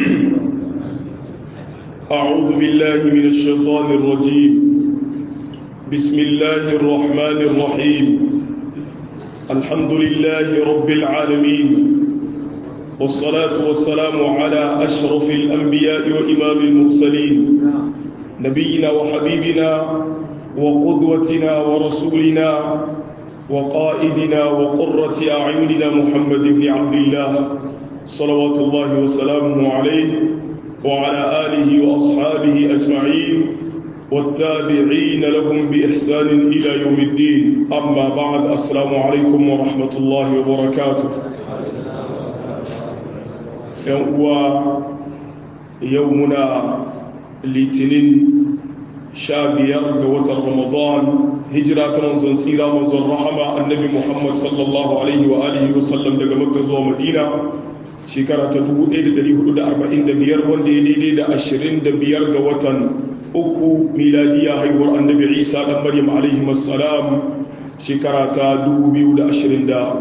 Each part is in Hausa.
أعوذ بالله من الشيطان الرجيم بسم الله الرحمن الرحيم الحمد لله رب العالمين والصلاة والسلام على أشرف الأنبياء وإمام المرسلين نبينا وحبيبنا وقدوتنا ورسولنا وقائدنا وقرة أعيننا محمد بن عبد الله صلوات الله وسلامه عليه وعلى آله وأصحابه أجمعين والتابعين لهم بإحسان إلى يوم الدين أما بعد السلام عليكم ورحمة الله وبركاته يومنا litinin sha biyar ga watan ramadan hijira ta manzon tsira manzon rahama annabi muhammad sallallahu alaihi wa alihi wasallam daga makka zuwa madina shekara ta 1445 wanda ya daidai da 25 ga watan uku miladiya haihuwar annabi isa dan maryam alaihi wassalam shekara ta 2024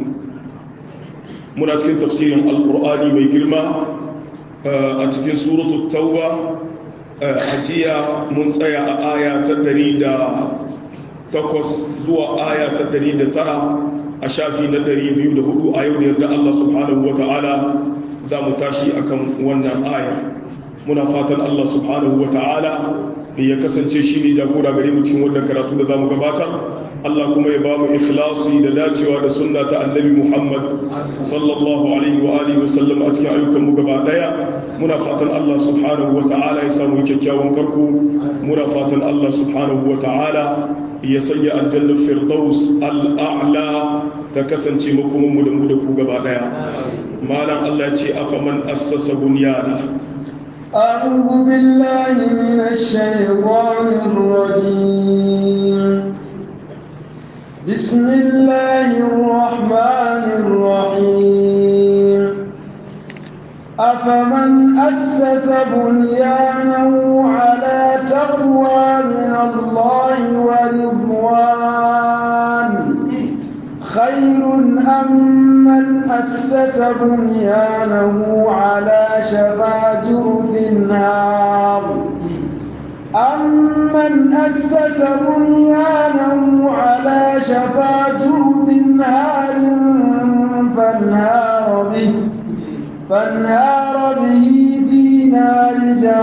muna cikin tafsirin alkur'ani mai girma a cikin suratul tauba ajiya mun tsaya a aya ta ɗari da takwas zuwa aya ta ɗari da tara a shafi na ɗari biyu da hudu a yau da yarda Allah subhanahu wa ta'ala za mu tashi akan wannan aya muna fatan Allah subhanahu wa ta'ala ya kasance shi ne jagora gare mu cikin wannan karatu da za mu gabatar Allah kuma ya ba mu ikhlasi da dacewa da sunna ta annabi Muhammad sallallahu alaihi wa alihi wa sallam a cikin ayyukan mu gaba daya muna fatan Allah subhanahu wa ta'ala ya samu kyakkyawan karko muna fatan Allah subhanahu wa ta'ala ya sanya aljannar firdaus al'a'la ta kasance makoman mu da mu da ku gaba daya malam Allah ya ce afaman assasa bunyana أعوذ بالله من الشيطان الرجيم بسم الله الرحمن الرحيم أفمن أسس بنيانه على تقوى من الله ورضوان خير أم من أسس بنيانه على شفا جرف النار أمن أسس بنيانه على شفا جرف نار فانهار به فانهار به في نار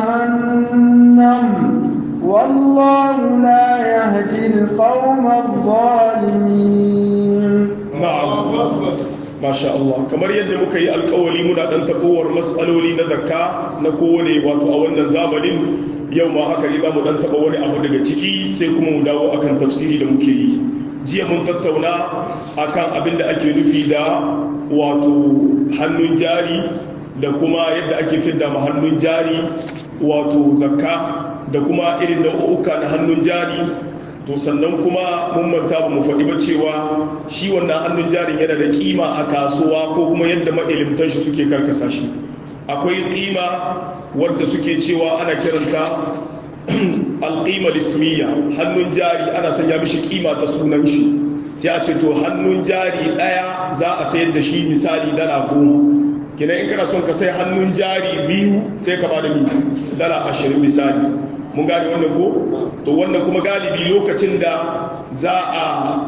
جهنم والله لا يهدي القوم الظالمين na'am masha Allah kamar yadda muka yi alkawali muna dan takowar matsaloli na zakka na kowane wato a wannan zamanin yau ma haka ne za mu dan taba wani abu daga ciki sai kuma mu dawo akan tafsiri da muke yi jiya mun tattauna akan abin da ake nufi da wato hannun jari da kuma yadda ake fidda ma hannun jari wato zakka da kuma irin nau'uka na hannun jari to sannan kuma mun manta ba mu faɗi ba cewa shi wannan hannun jarin yana da kima a kasuwa ko kuma yadda ma'ilimtan shi suke karkasa shi akwai kima wadda suke cewa ana kiranta alƙima lismiya hannun jari ana sanya mishi kima ta sunan shi sai a ce to hannun jari ɗaya za a sayar da shi misali dala goma kina in kana son ka sai hannun jari biyu sai ka ba da dala ashirin misali mun gane wannan ko to wannan kuma galibi lokacin da za a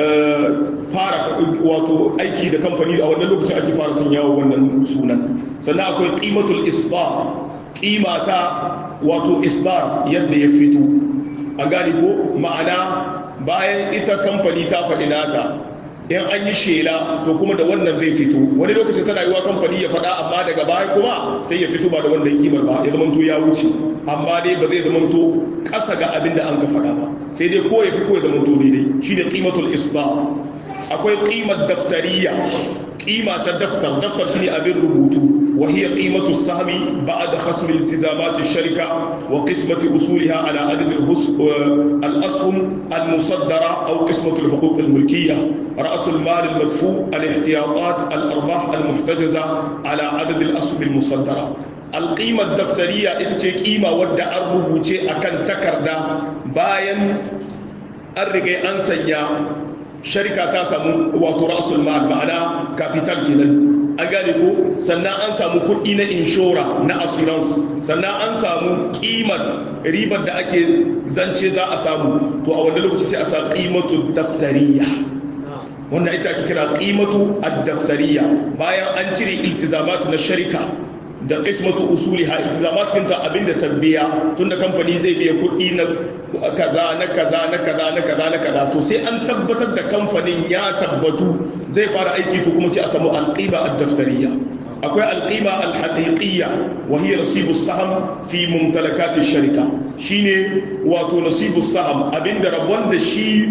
fara wato aiki da kamfani a wannan lokacin ake fara sanya wa wannan sunan sannan akwai qimatul isbar qimata wato isbar yadda ya fito an gane ko ma'ana bayan ita kamfani ta faɗi nata in an yi shela to kuma da wannan zai fito wani lokacin tana yiwa kamfani ya faɗa amma daga baya kuma sai ya fito ba da wannan kimar ba ya zamanto ya wuce amma dai ba zai zamanto ƙasa ga abin da an ka faɗa ba sai dai ko ya fi ko ya zamanto daidai shi ne ƙimatul isba akwai ƙimar daftariya ƙima ta daftar daftar shi ne abin rubutu وهي قيمة السهم بعد خصم التزامات الشركة وقسمة أصولها على عدد الأسهم المصدرة أو قسمة الحقوق الملكية رأس المال المدفوع الاحتياطات الأرباح المحتجزة على عدد الأسهم المصدرة القيمة الدفترية إتشي قيمة ودى الربوشي أكن تكردا باين الرقي أنسيا شركة تاسم وترأس المال معنا كابيتال كنن an gane ko sannan an samu kuɗi na inshora na assurance sannan an samu ƙimar ribar da ake zance za a samu to a wanda lokaci sai a sa ƙimatu daftariya wannan ita ake kira ƙimatu ad-daftariya bayan an cire iltizamatu na sharika da qismatu usuliha iltizamat kinta abinda tabbiya tunda kamfani zai biya kuɗi na kaza na kaza na kaza na kaza na kaza to sai an tabbatar da kamfanin ya tabbatu zai fara aiki to kuma sai a samu alqima ad-daftariyya akwai alqima al-haqiqiyya wa hiya nasibu saham fi mumtalakat ash-sharika shine wato nasibu saham abinda rabon da shi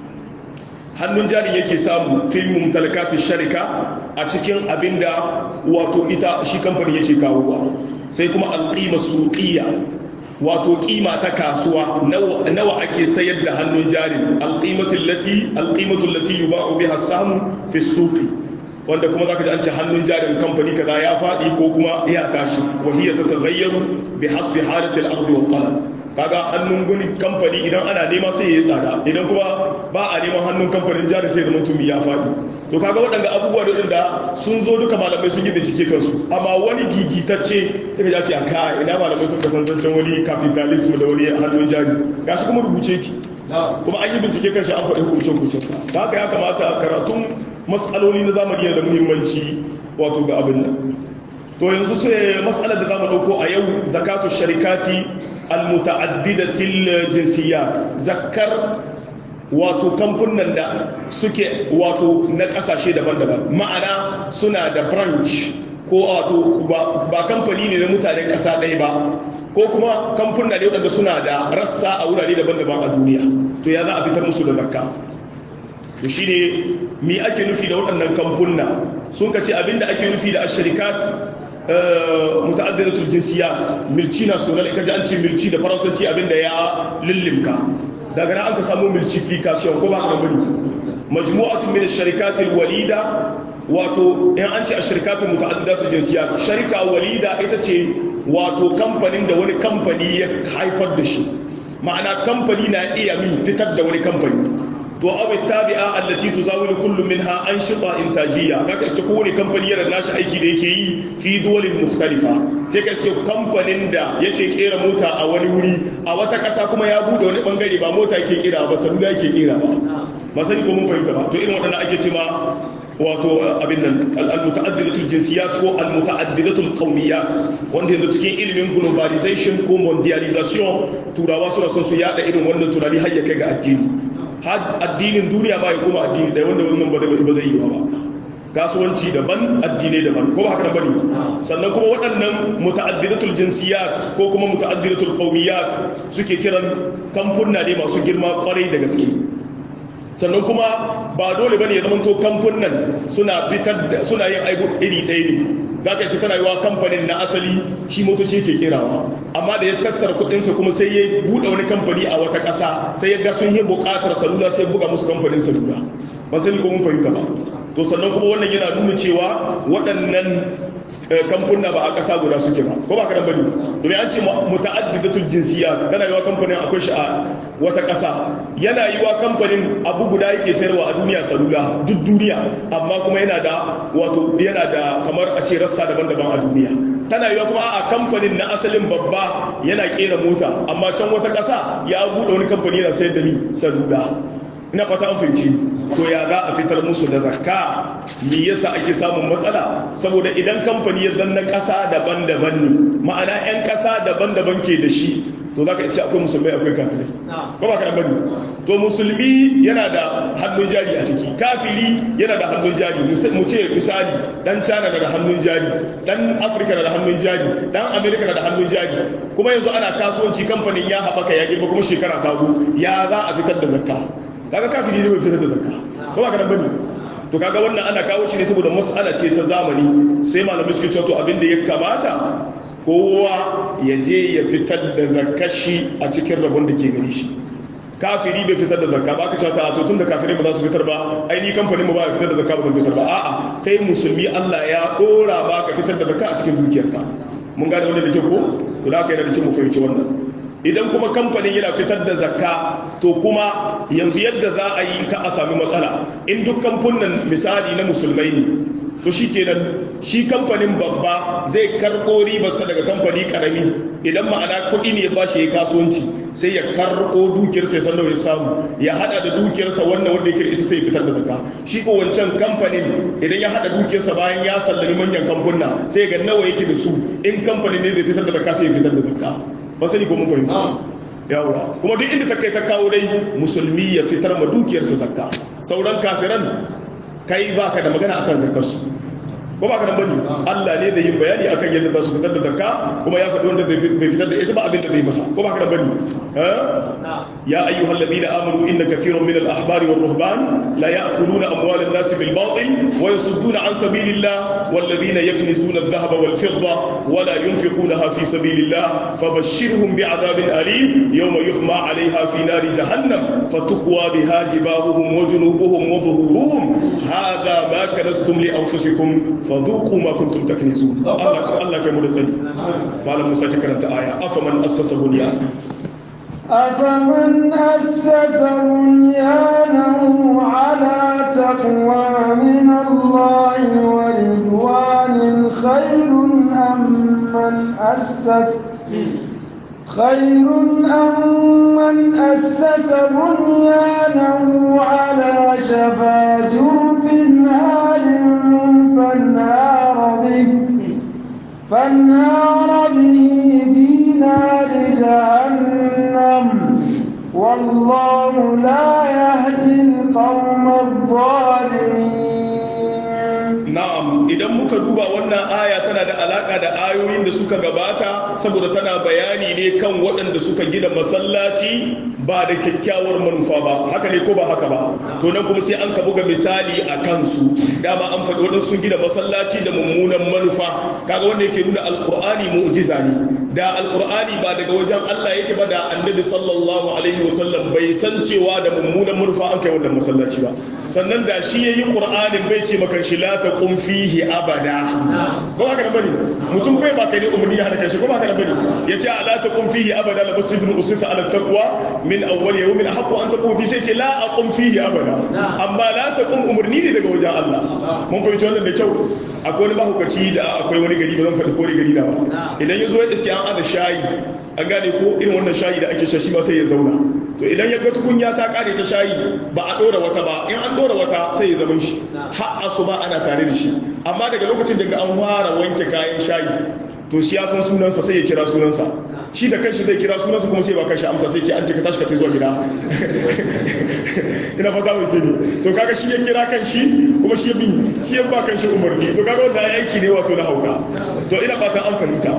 hannun jari yake samu fi mumtalakat ash-sharika a cikin abinda wato ita shi kamfani yake kawowa sai kuma alqima suqiyya wato kima ta kasuwa nawa ake sayar da hannun jarin alqimatul lati alqimatul lati yuba'u biha samu fi suqi wanda kuma zaka ji an ce hannun jarin kamfani kaza ya fadi ko kuma ya tashi wa hiya tataghayyaru bi hasbi halatil ardi wal talab kaga hannun guni kamfani idan ana nema sai ya tsada idan kuma ba a neman hannun kamfanin jari sai da mutum ya fadi to kaga waɗanda abubuwa da waɗanda sun zo duka malamai sun yi bincike kansu amma wani gigitacce sai ka ce a ka ina malamai sun kasantancen wani capitalism da wani hannun jari gashi kuma rubuce ki kuma an yi bincike kan shi an faɗi hukuncin hukuncinsa da haka ya kamata karatun matsaloli na zamani da muhimmanci wato ga abin nan to yanzu sai matsalar da zamu ɗauko a yau zakatu sharikati almutaaddidatil jinsiyat zakkar wato kamfunan da suke wato na kasashe daban-daban ma'ana suna da branch ko wato ba kamfani ne na mutanen kasa ɗaya ba ko kuma kamfuna ne waɗanda suna da rassa a wurare daban-daban a duniya to ya za a fitar musu da zakka to shi ne mi ake nufi da waɗannan kamfuna sun ka ce abinda ake nufi da ashirikat muta'addidatul jinsiyat milci national ika ji an ce milci da faransanci abinda ya lillimka daga nan aka samu multiplication ko ba ka bane majmu'atun min ash-sharikatil walida wato in an ce ash-sharikatul muta'addidatul jinsiyat sharika walida ita ce wato kamfanin da wani kamfani ya haifar da shi ma'ana kamfani na iya mi fitar da wani kamfani to aw tabi'a allati tuzawilu kullu minha anshita intajiyya kaka iske kowane kamfani yana nashi aiki da yake yi fi duwalin mukhtalifa sai ka iske kamfanin da yake kera mota a wani wuri a wata kasa kuma ya bude wani bangare ba mota yake kera ba salula yake kera ba ba sani ko mun fahimta ba to irin waɗannan ake ce ma wato abin nan al-muta'addidatul jinsiyat ko al-muta'addidatul qawmiyat wanda yanzu cikin ilimin globalization ko mondialization turawa suna son su yada irin wannan tunani har ya kai ga addini har addinin duniya ba ya kuma addini da wanda wannan ba zai yi ba kasuwanci daban addinai daban ko ba haka da bane sannan kuma waɗannan muta'addidatul jinsiyat ko kuma muta'addidatul qawmiyat suke kiran kamfunna ne masu girma kwarai da gaske sannan kuma ba dole bane ya zamanto kamfunan suna fitar da suna yin aibu iri ɗaya ne za ka iske tana yi wa kamfanin na asali shi motoci yake kerawa amma da ya tattara kuɗinsa kuma sai ya buɗe wani kamfani a wata ƙasa sai ya ga sun yi buƙatar salula sai buga musu kamfanin salula ba sani ko mun fahimta ba to sannan kuma wannan yana nuna cewa waɗannan kamfuna ba a ƙasa guda suke ba ko ba ka bane domin an ce muta'addidatul jinsiya tana yiwa kamfanin akwai shi a wata ƙasa yana yiwa kamfanin abu guda yake sayarwa a duniya salula duk duniya amma kuma yana da wato yana da kamar a ce rassa daban-daban a duniya tana yiwa kuma a kamfanin na asalin babba yana kera mota amma can wata ƙasa ya buɗe wani kamfani yana sayar da ni salula ina fata an fahimci to ya za a fitar musu da zakka me yasa ake samun matsala saboda idan kamfani ya zanna ƙasa daban-daban ne ma'ana 'yan ƙasa daban-daban ke da shi to zaka iska akwai musulmai akwai kafirai ba ba kana bane to musulmi yana da hannun jari a ciki kafiri yana da hannun jari mu ce misali dan China na da hannun jari dan Africa na da hannun jari dan America na da hannun jari kuma yanzu ana kasuwanci kamfanin ya haɓaka ya girma kuma shekara ta zo ya za a fitar da zakka kaga kafiri ne bai fitar da zakka ko ba ka bane to kaga wannan ana kawo shi ne saboda mas'ala ce ta zamani sai malamai suke cewa to abin da ya kamata kowa ya je ya fitar da zakashi a cikin rabon da ke gari shi kafiri bai fitar da zakka ba ka cewa ta to tunda kafirai ba za su fitar ba ai ni kamfanin mu ba ya fitar da zakka ba zan fitar ba a'a kai musulmi Allah ya dora ba ka fitar da zakka a cikin dukiyarka mun gane wannan da kyau ko to da kai da kyau mu fahimci wannan idan kuma kamfanin yana fitar da zakka to kuma yanzu yadda za a yi ka a sami matsala in duk kamfunan misali na musulmai ne to shi kenan shi kamfanin babba zai karɓo ribarsa daga kamfani karami idan ma'ana kuɗi ne ya bashi ya kasuwanci sai ya karɓo dukiyarsa ya sannan ya samu ya hada da dukiyarsa wannan wanda yake ita sai ya fitar da zakka shi ko wancan kamfanin idan ya hada dukiyarsa bayan ya sallami manyan kamfuna sai ga nawa yake da su in kamfanin ne zai fitar da zakka sai ya fitar da zakka ba sani ko mun fahimta yawa kuma duk inda ta kai ta kawo dai musulmi ya fitar ma dukiyarsa zakka sauran kafiran kai baka da magana akan zakkarsu ko ba ka nan bane Allah ne da yin bayani akan yadda za su fitar da zakka kuma ya faɗi wanda bai fitar da ita ba abin da zai masa ko ba ka nan bane ya ayyuhal ladina amanu inna kathiran min al-ahbari war ruhban la ya'kuluna amwal an-nas bil batil wa yasudduna an sabilillah wal ladina yaknizuna adh-dhahaba wal fidda wa la yunfiqunaha fi sabilillah fabashshirhum bi'adhabin alim yawma yuhma 'alayha fi nari jahannam fatukwa biha jibahuhum wa junubuhum wa dhuhuruhum hadha ma kanastum li anfusikum fadhuqu ma kuntum taknizun Allah Allah kai mu da sani malam Musa ta karanta aya afaman assasa bunyan أفمن أسس بنيانه على تقوى من الله ورضوان خير أم من أسس خير أم من أسس بنيانه على شفا جرف نار فانهار به فانهار به في نار جهنم والله لا يهدي القوم الظالمين na'am idan muka duba wannan aya tana da alaka da ayoyin da suka gabata saboda tana bayani ne kan waɗanda suka gina masallaci ba da kyakkyawar manufa ba haka ne ko ba haka ba to nan kuma sai an ka buga misali a kansu dama an faɗi waɗansu sun gina masallaci da mummunan manufa kaga wanda yake nuna alkur'ani mu'jiza ne da alkur'ani ba daga wajen Allah yake ba da annabi sallallahu alaihi wasallam bai san cewa da mummunan manufa an kai wannan masallaci ba sannan da shi yayi qur'anin bai ce maka shi la taqum fihi abada ko haka da bane mutum bai ba kai ne umurni ya hada kai shi ko haka da bane yace la taqum fihi abada la masjidun usisa ala taqwa min awwal yawmin ahqqu an taqum fi sai ce la aqum fihi abada amma la taqum umurni ne daga wajen Allah mun fahimci wannan da kyau akwai wani mahaukaci da akwai wani gari ba zan faɗi ko gari na ba idan ya zo ya iske an ada shayi an gane ko irin wannan shayi da ake sha shi ma sai ya zauna to idan ya ga tukunya ta kare ta shayi ba a dora wata ba in an dora wata sai ya zaman shi har asuba ana tare da shi amma daga lokacin da an fara wanke kayan shayi to shi ya san sunansa sai ya kira sunansa shi da kanshi zai kira sunansa kuma sai ba kanshi amsa sai ce an ce ka tashi ka tai zuwa gida ina fata mai ne to kaga shi ya kira kanshi kuma shi ya bi shi ya ba kanshi umarni to kaga wanda aiki ne wato na hauka to ina fatan an fahimta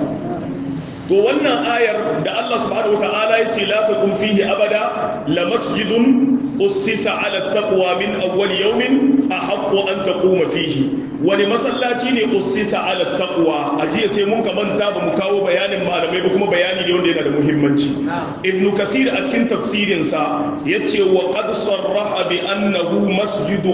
to wannan ayar da Allah subhanahu wataala ya ce la taqum fihi abada la masjidun ussisa ala taqwa min awwal yawmin ahaqqu an taquma fihi wani masallaci ne ussisa ala taqwa ajiya sai mun kamanta ba mu kawo bayanin malamai ba kuma bayani ne wanda yana da muhimmanci ibn kathir a cikin tafsirin sa yace wa qad sarraha bi annahu masjidu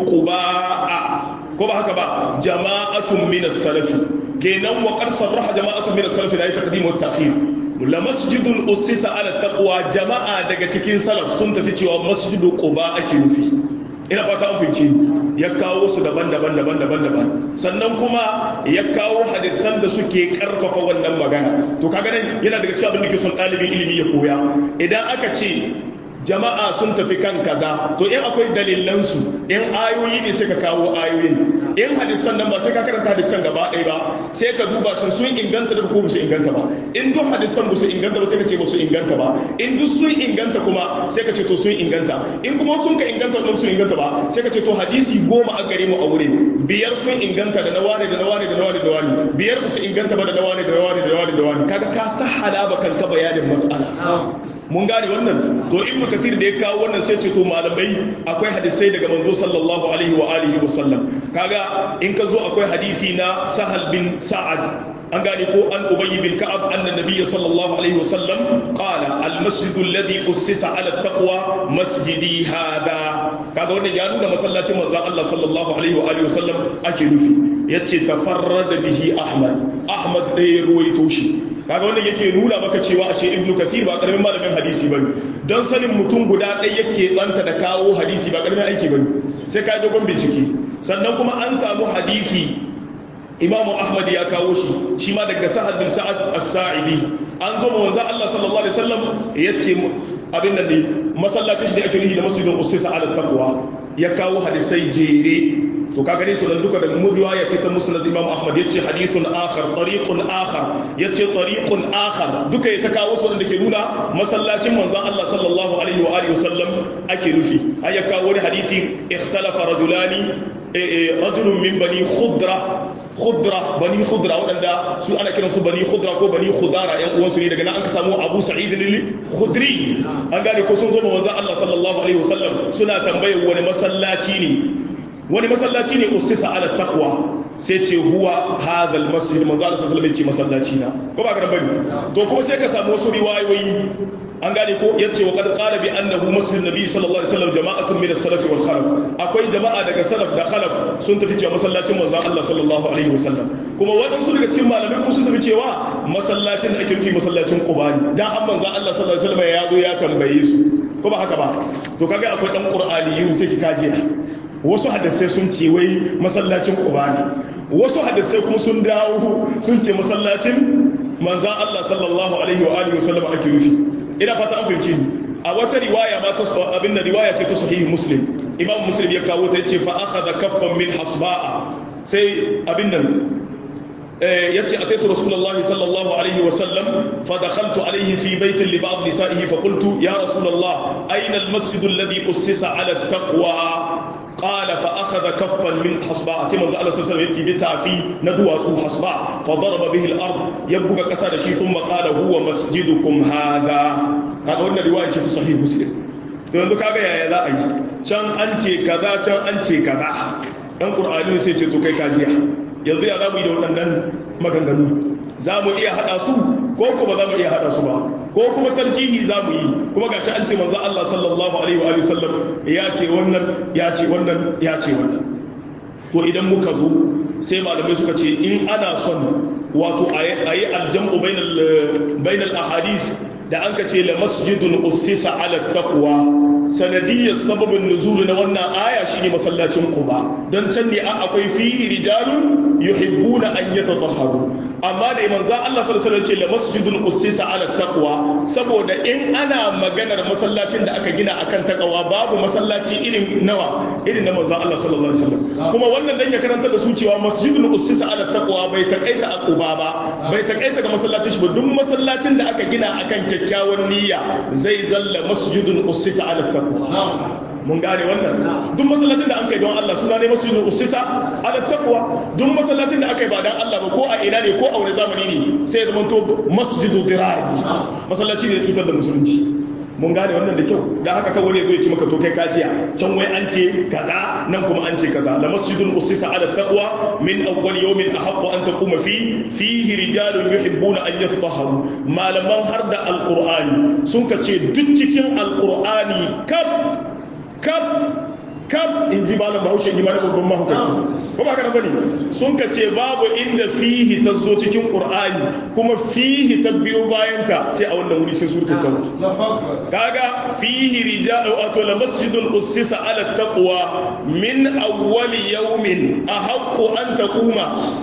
quba ko ba haka ba jama'atun min as-salafi kenan wa qad sarraha jama'atun min as-salaf la taqdim wa ta'khir la masjidun ussisa ala taqwa jama'a daga cikin salaf sun tafi cewa masjidu quba ake nufi ina fata an fince ya kawo su daban-daban daban-daban daban sannan kuma ya kawo hadisan da suke karfafa wannan magana to kaga nan yana daga cikin abin da ke son ɗalibin ilimi ya koya idan aka ce jama'a sun tafi kan kaza to in akwai dalilansu in ayoyi ne sai ka kawo ayoyin in hadisan nan ba sai ka karanta hadisan gaba ɗaya ba sai ka duba shin sun inganta da ko su inganta ba in duk hadisan ba su inganta ba sai ka ce ba su inganta ba in duk sun inganta kuma sai ka ce to sun inganta in kuma sun ka inganta ba su inganta ba sai ka ce to hadisi goma a gare mu a wurin biyar sun inganta da na wane da na wane da na wane da wani biyar ba su inganta ba da na wane da na wane da na wane da wani kaga ka sahala ba kanka bayanin mas'ala mun gane wannan to ibnu kathir da ya kawo wannan sai ce to malamai akwai hadisai daga manzo sallallahu alaihi wa alihi wa sallam kaga in ka zo akwai hadisi na sahal bin sa'ad an gane ko an ubayy bin ka'ab anna nabiyyi sallallahu alaihi wa sallam qala al masjid alladhi qussisa ala taqwa masjidi hada kaga wannan ya nuna masallacin manzon Allah sallallahu alaihi wa alihi wa sallam ake nufi yace tafarrada bihi ahmad ahmad ɗaya ruwaito shi kaga wannan yake nuna maka cewa ashe ibnu kathir ba karamin malamin hadisi bane don sanin mutum guda ɗaya yake tsanta da kawo hadisi ba karamin aiki bane sai ka dogon bincike sannan kuma an samu hadisi imamu ahmad ya kawo shi shi ma daga sa'ad bin sa'ad as-sa'idi an zo ma wanzan Allah sallallahu alaihi wasallam yace abin nan ne masallacin shi da ake nuhi da masjidin usisa ala taqwa ya kawo hadisai jere to ka gane su nan duka da mu riwaya ce ta musnad imam ahmad yace hadithun akhar tariqun akhar yace tariqun akhar duka ya ta kawo su da ke nuna masallacin manzon Allah sallallahu alaihi wa alihi wasallam ake nufi ai ya kawo wani hadisi ikhtalafa rajulani rajulun min bani khudra khudra bani khudra waɗanda su ana kiran su bani khudra ko bani khudara yan uwansu ne daga nan an ka samu abu sa'id al-khudri an gane ko sun zo ma manzon Allah sallallahu alaihi wasallam suna tambayar wani masallaci ne wani masallaci ne ustisa ala taqwa sai ce huwa hadha al-masjid manzon Allah sallallahu alaihi wasallam ce masallaci na ko ba ka bane to kuma sai ka samu wasu riwayoyi an gane ko yace wa qad qala bi annahu masjid nabi sallallahu alaihi wasallam jama'atun min as-salaf wal khalaf akwai jama'a daga salaf da khalaf sun tafi cewa masallacin manzon Allah sallallahu alaihi wasallam kuma waɗansu daga cikin malamai kuma sun tafi cewa masallacin da ake nufi masallacin Quba ne dan an manzon Allah sallallahu alaihi wasallam ya zo ya tambaye su ko ba haka ba to kaga akwai dan qur'ani sai ki kaje wasu hadisai sun ce wai masallacin Quba ne wasu hadisai kuma sun dawo sun ce masallacin manzon Allah sallallahu alaihi wa alihi wasallam ake nufi ina fata an fahimci ni a wata riwaya ma ta abin da riwaya ce ta sahihi muslim imam muslim ya kawo ta yace fa akhadha kaffan min hasba'a sai abin nan yace ataitu rasulullahi sallallahu alaihi wa sallam fa dakhaltu alaihi fi bayt li ba'd nisa'ihi fa qultu ya rasulullah ayna al-masjid alladhi ussisa ala at-taqwa قال فأخذ كفا من حصباء سيما الله صلى الله عليه وسلم يبتا في ندوة حصباء فضرب به الأرض يبقى كسر شيء ثم قال هو مسجدكم هذا هذا هو الرواية صحيح مسلم to yanzu kaga yaya za a yi can an ce kaza can an ce kaza dan qur'ani sai ce to kai kajiya yanzu ya za mu yi da waɗannan maganganu za mu iya haɗa su ko kuma za mu iya haɗa su ba ko kuma tarjihi za mu yi kuma gashi an ce manzo Allah sallallahu alaihi wa sallam ya ce wannan ya ce wannan ya ce wannan to idan muka zo sai malamai suka ce in ana son wato ayi aljam'u bainal bainal ahadith da an ka ce la masjidun ussisa ala taqwa sanadiyyar sababin nuzul na wannan aya shine masallacin quba don can ne akwai fihi rijalun yuhibbuna an yatatahharu amma da manzo Allah sallallahu alaihi wasallam ce la masjidun ussisa ala taqwa saboda in ana maganar masallacin da aka gina akan taqwa babu masallaci irin nawa irin na manzo Allah sallallahu alaihi wasallam kuma wannan dan ya karanta da su cewa masjidun ussisa ala taqwa bai takaita a quba ba bai takaita ga masallacin shi ba duk masallacin da aka gina akan kyakkyawan niyya zai zalla masjidun ussisa ala taqwa mun gane wannan duk masallacin da an kai don Allah suna ne masjidul usisa ala taqwa duk masallacin da aka yi ba dan Allah ba ko a ina ne ko a wani zamani ne sai ya zama to masjidul dirar masallaci ne cutar da musulunci mun gane wannan da kyau da haka kawai ne zai ci maka to kai kajiya can wai an ce kaza nan kuma an ce kaza la masjidun usisa ala taqwa min awwal yawmin ahaqqu an taquma fi fihi rijalun yuhibbuna an yatatahharu malaman har da alqur'ani sun ka ce duk cikin alqur'ani kaf kaf kaf in ji malam bahaushe ji malam babban mahaukaci ko ba kana bane sun ka ce babu inda fihi ta zo cikin qur'ani kuma fihi ta biyo bayan ta sai a wannan wuri cikin suratul tauba kaga fihi rijalu ato la masjidun ussisa ala taqwa min awwal yawmin ahaqqu an taquma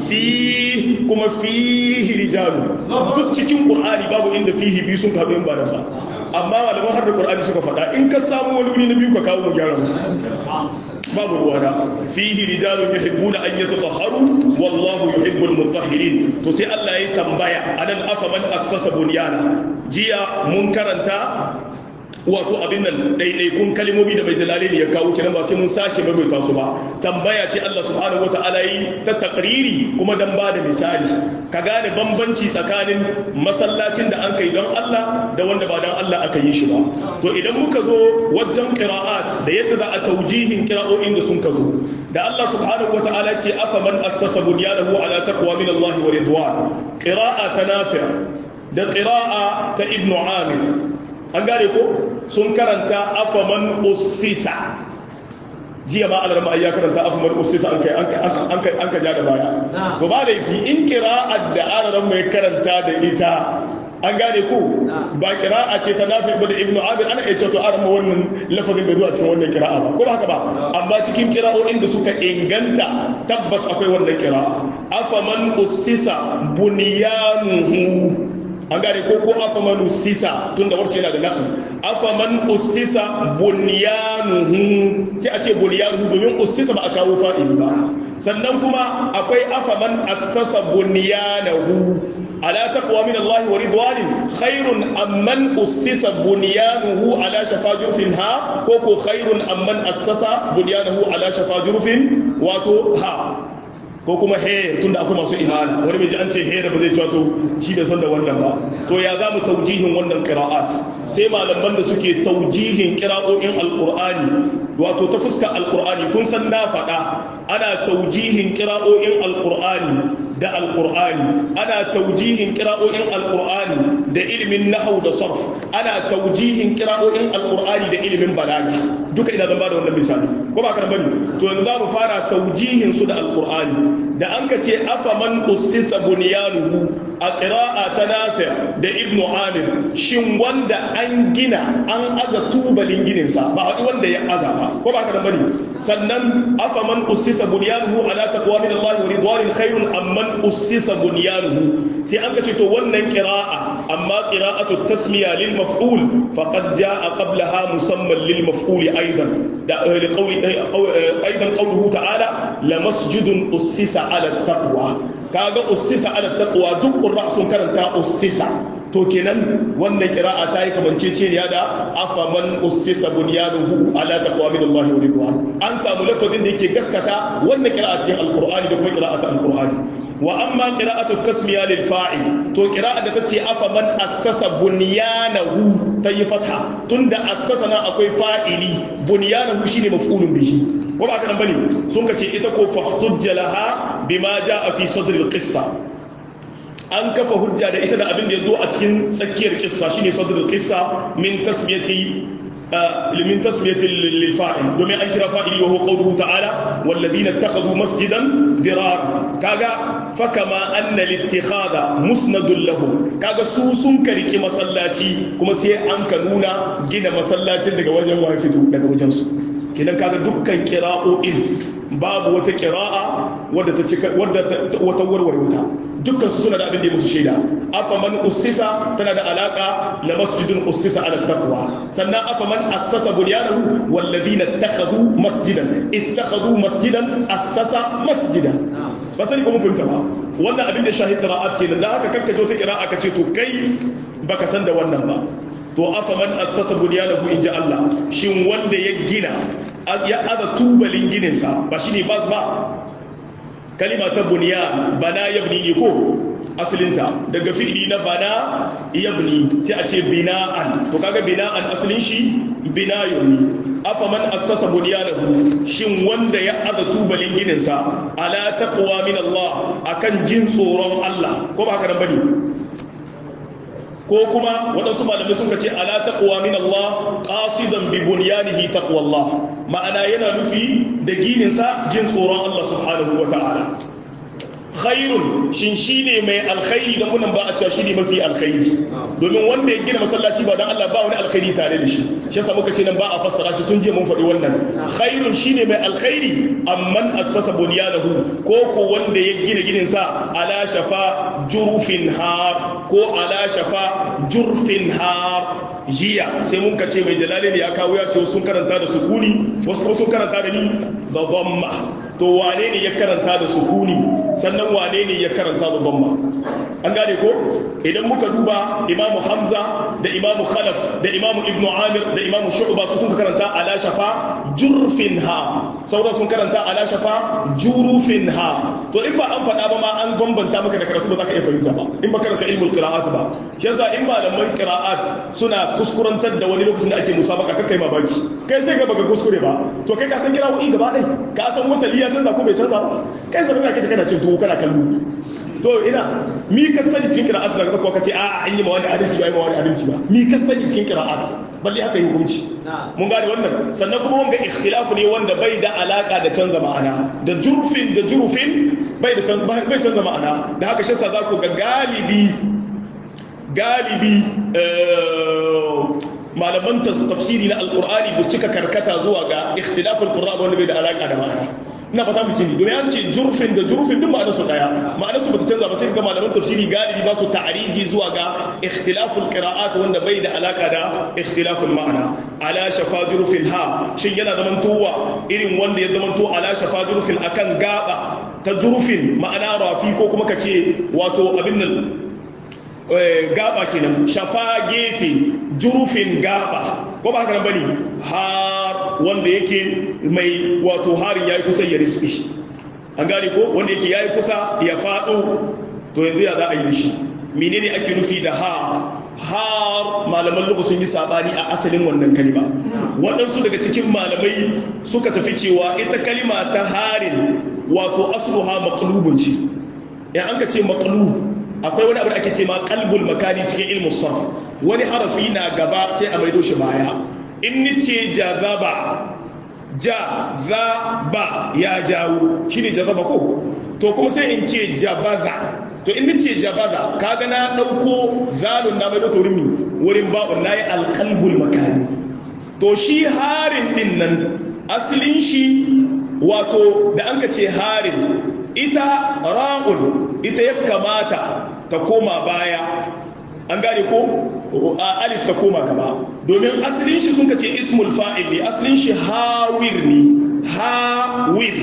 fi kuma fihi rijalu duk cikin qur'ani babu inda fihi bi sun ka ba da ba amma malaman har da qur'ani suka faɗa in ka samu wani wuri na biyu ka kawo mu gyara musu babu ruwana fihi rijalun yuhibbuna an yatatahharu wallahu yuhibbul mutahhirin to sai Allah ya tambaya anan afa man assasa bunyana jiya mun karanta wato abin nan ɗaiɗaikun kalmomi da mai jalale ne ya kawo kenan ba sai mun sake maimaita su ba tambaya ce Allah subhanahu wata'ala yi ta takriri kuma dan ba da misali ka gane bambanci tsakanin masallacin da an kai don Allah da wanda ba don Allah aka yi shi ba to idan muka zo wajen qira'at da yadda za a taujihin qira'o'in da sun ka zo da Allah subhanahu wata'ala ce afa man assasa bunyanahu ala taqwa min Allah wa ridwan qira'a ta nafi' da qira'a ta ibnu amir an gane ko sun karanta afaman ussisa jiya ma alarma ya karanta afaman ussisa an kai an ka ja da baya to ba laifi in kira'ar da araran mai karanta da ita an gane ko ba kira'a ce ta nafi ba da ibnu abir ana iya cewa arma wannan lafazin bai zuwa cikin wannan kira'a ba ko ba haka ba amma cikin kira'o'in da suka inganta tabbas akwai wannan kira'a afaman ussisa bunyanuhu an gane ko ko afaman ussisa tunda warshe yana da naql afaman ussisa bunyanuhu sai a ce bunyanuhu domin ussisa ba a kawo fa'ili ba sannan kuma akwai afaman assasa bunyanahu ala taqwa min Allah wa ridwanin khairun amman ussisa bunyanuhu ala shafa jurfin ha ko ko khairun amman assasa bunyanahu ala shafa jurfin wato ha ko kuma he tunda akwai masu imana wani mai ji an ce he da ba zai cewa to shi bai san da wannan ba to ya za mu taujihin wannan qira'at sai malaman da suke taujihin qira'o'in alqur'ani wato ta fuska alqur'ani kun san na faɗa ana taujihin qira'o'in alqur'ani da alqur'ani ana taujihin qira'o'in alqur'ani da ilimin nahwu da sarf ana taujihin qira'o'in alqur'ani da ilimin balaga duka ina zan bada wannan misali ko ba kan bane to yanzu za mu fara taujihin su da alqur'ani da an ka ce afaman ussisa bunyanuhu a qira'a ta nafi da ibnu amir shin wanda an gina an aza tubalin gininsa ba wani wanda ya aza ba ko ba kan bane sannan afaman ussisa bunyanuhu ala taqwa min Allah wa ridwanin khairun amman ussisa bunyanuhu sai an ka ce to wannan qira'a amma qira'atu tasmiya lil maf'ul faqad jaa qablaha musamman lil maf'ul aidan da liqawli aidan qawluhu ta'ala la masjidun ussisa ala taqwa kaga ussisa ala taqwa duk qurra sun karanta ussisa to kenan wannan qira'a ta yi kamanceceniya da afaman ussisa bunyanuhu ala taqwa min Allah wa ridwan an samu lafazin da yake gaskata wannan qira'a cikin alqur'ani da kuma qira'atu alqur'ani wa amma qira'atu tasmiya lil fa'il to qira'a da tace afaman assasa bunyanahu tayi fatha tunda assasa na akwai fa'ili bunyanahu shine maf'ulun bihi ko ba kana bane sun kace ita ko fahtujja laha bima jaa fi sadr al qissa an kafa hujja da ita da abin da yazo a cikin tsakiyar kissa shine sadr al qissa min tasmiyati من تسمية للفاعل دومي أن كرا فاعل وهو قوله تعالى والذين اتخذوا مسجدا ضرارا كاغا فكما أن الاتخاذ مسند لهم كاغا سوسن كريكي مسلاتي كما سي أنك نونا جينا مسلاتي daga wajen wafitu daga wajen su kenan kaga dukkan kira'o'in babu wata kira'a wadda ta cika wadda wata warware wuta dukkan su suna da abin da musu shaida afa man ussisa tana da alaka la masjidun ussisa ala taqwa sannan afa man assasa bunyanahu wal ladina ittakhadhu masjidan ittakhadhu masjidan assasa masjidan ba sani ko mun fahimta ba wannan abin da shahi qira'at kenan da haka kanka jo ta qira'a ka ce to kai baka san da wannan ba to afa man assasa bunyanahu inja Allah shin wanda ya gina ya aza tubalin gininsa ba shine bas ba kalima ta bunyan bana yabni ne ko asalinta daga fi'ili na bana yabni sai a ce bina'an to kaga bina'an asalin shi binayun ne afaman assasa bunyanahu shin wanda ya aza tubalin gininsa ala taqwa min Allah akan jin tsoron Allah ko ba haka nan bane ko kuma waɗansu malamai sun ce ala taqwa min Allah qasidan bi bunyanihi taqwa Allah ma'ana yana nufi da gininsa jin tsoron Allah subhanahu wa ta'ala khairun shin shine mai alkhairi da kunan ba a cewa shine mafi alkhairi domin wanda ya gina masallaci ba dan Allah ba wani alkhairi tare da shi shi yasa muka ce nan ba a fassara shi tun jiya mun faɗi wannan khairun shine mai alkhairi amman assasa bunyanahu ko ko wanda ya gina ginin sa ala shafa jurufin har ko ala shafa jurfin har jiya sai mun ka ce mai jalali ne ya kawo ya ce sun karanta da sukuni wasu kuma sun karanta da ni da dhamma to wane ne ya karanta da sukuni sannan wane ne ya karanta da dhamma an gane ko idan muka duba imamu hamza da imamu khalaf da imamu ibnu amir da imamu shu'ba su sun karanta ala shafa jurfin ha sauran sun karanta ala shafa jurufin ha to in ba an faɗa ba ma an bambanta maka da karatu ba za ka iya fahimta ba in ba karanta ilmul qira'at ba shi yasa in malaman qira'at suna kuskurantar da wani lokacin da ake musabaka kakkai mamaki kai sai ga baka kuskure ba to kai ka san kira'o'i gaba ɗaya ka san wasali ya canza ko bai canza ba kai sai ka kace kana cin tuwo kana kallo to ina mi ka sani cikin qira'at da ka ce a an yi ma wani adalci ba yi ma wani adalci ba mi ka sani cikin qira'at balle haka yi hukunci mun gane wannan sannan kuma wanga ikhtilafu ne wanda bai da alaka da canza ma'ana da jurfin da jurufin bai da bai canza ma'ana da haka shi sa za ku ga galibi galibi malaman tafsiri na alkur'ani ba cika karkata zuwa ga ikhtilafin qur'a wanda bai da alaka da ma'ana ina fata mu jini domin an ce jurfin da jurfin duk ma'anarsu daya ma'anarsu bata canza ba sai ga malaman tafsiri galibi ba su ta'ariji zuwa ga ikhtilaful qira'at wanda bai da alaka da ikhtilaful ma'ana ala shafa jurfin ha shin yana zaman towa irin wanda ya zaman to ala shafa jurfin akan gaba ta jurfin ma'ana rafi ko kuma kace wato abin nan gaba kenan shafa gefe jurufin gaba ko ba haka nan bane har wanda yake mai wato harin yayi kusa ya riski an gane ko wanda yake yayi kusa ya fado to yanzu ya za a yi shi menene ake nufi da har har malaman lugu sun yi sabani a asalin wannan kalima waɗansu daga cikin malamai suka tafi cewa ita kalima ta harin wato asluha maqlubun ce ya an ka ce maqlub akwai wani abu da ake ce ma qalbul makani cikin ilmu sarf wani harafi na gaba sai a maido shi baya in ni ce jazaba jazaba ya jawo shine jazaba ko to kuma sai in ce jabaza to in ni ce jabaza kaga na dauko zalun na maido to wurin wurin ba'un nayi alqalbul makani to shi harin din nan asalin shi wato da an ka ce harin ita ra'un ita ya kamata ta koma baya an gane ko a alif ta koma gaba domin asalin shi sun ce ismul fa'il ne asalin shi hawir ne hawir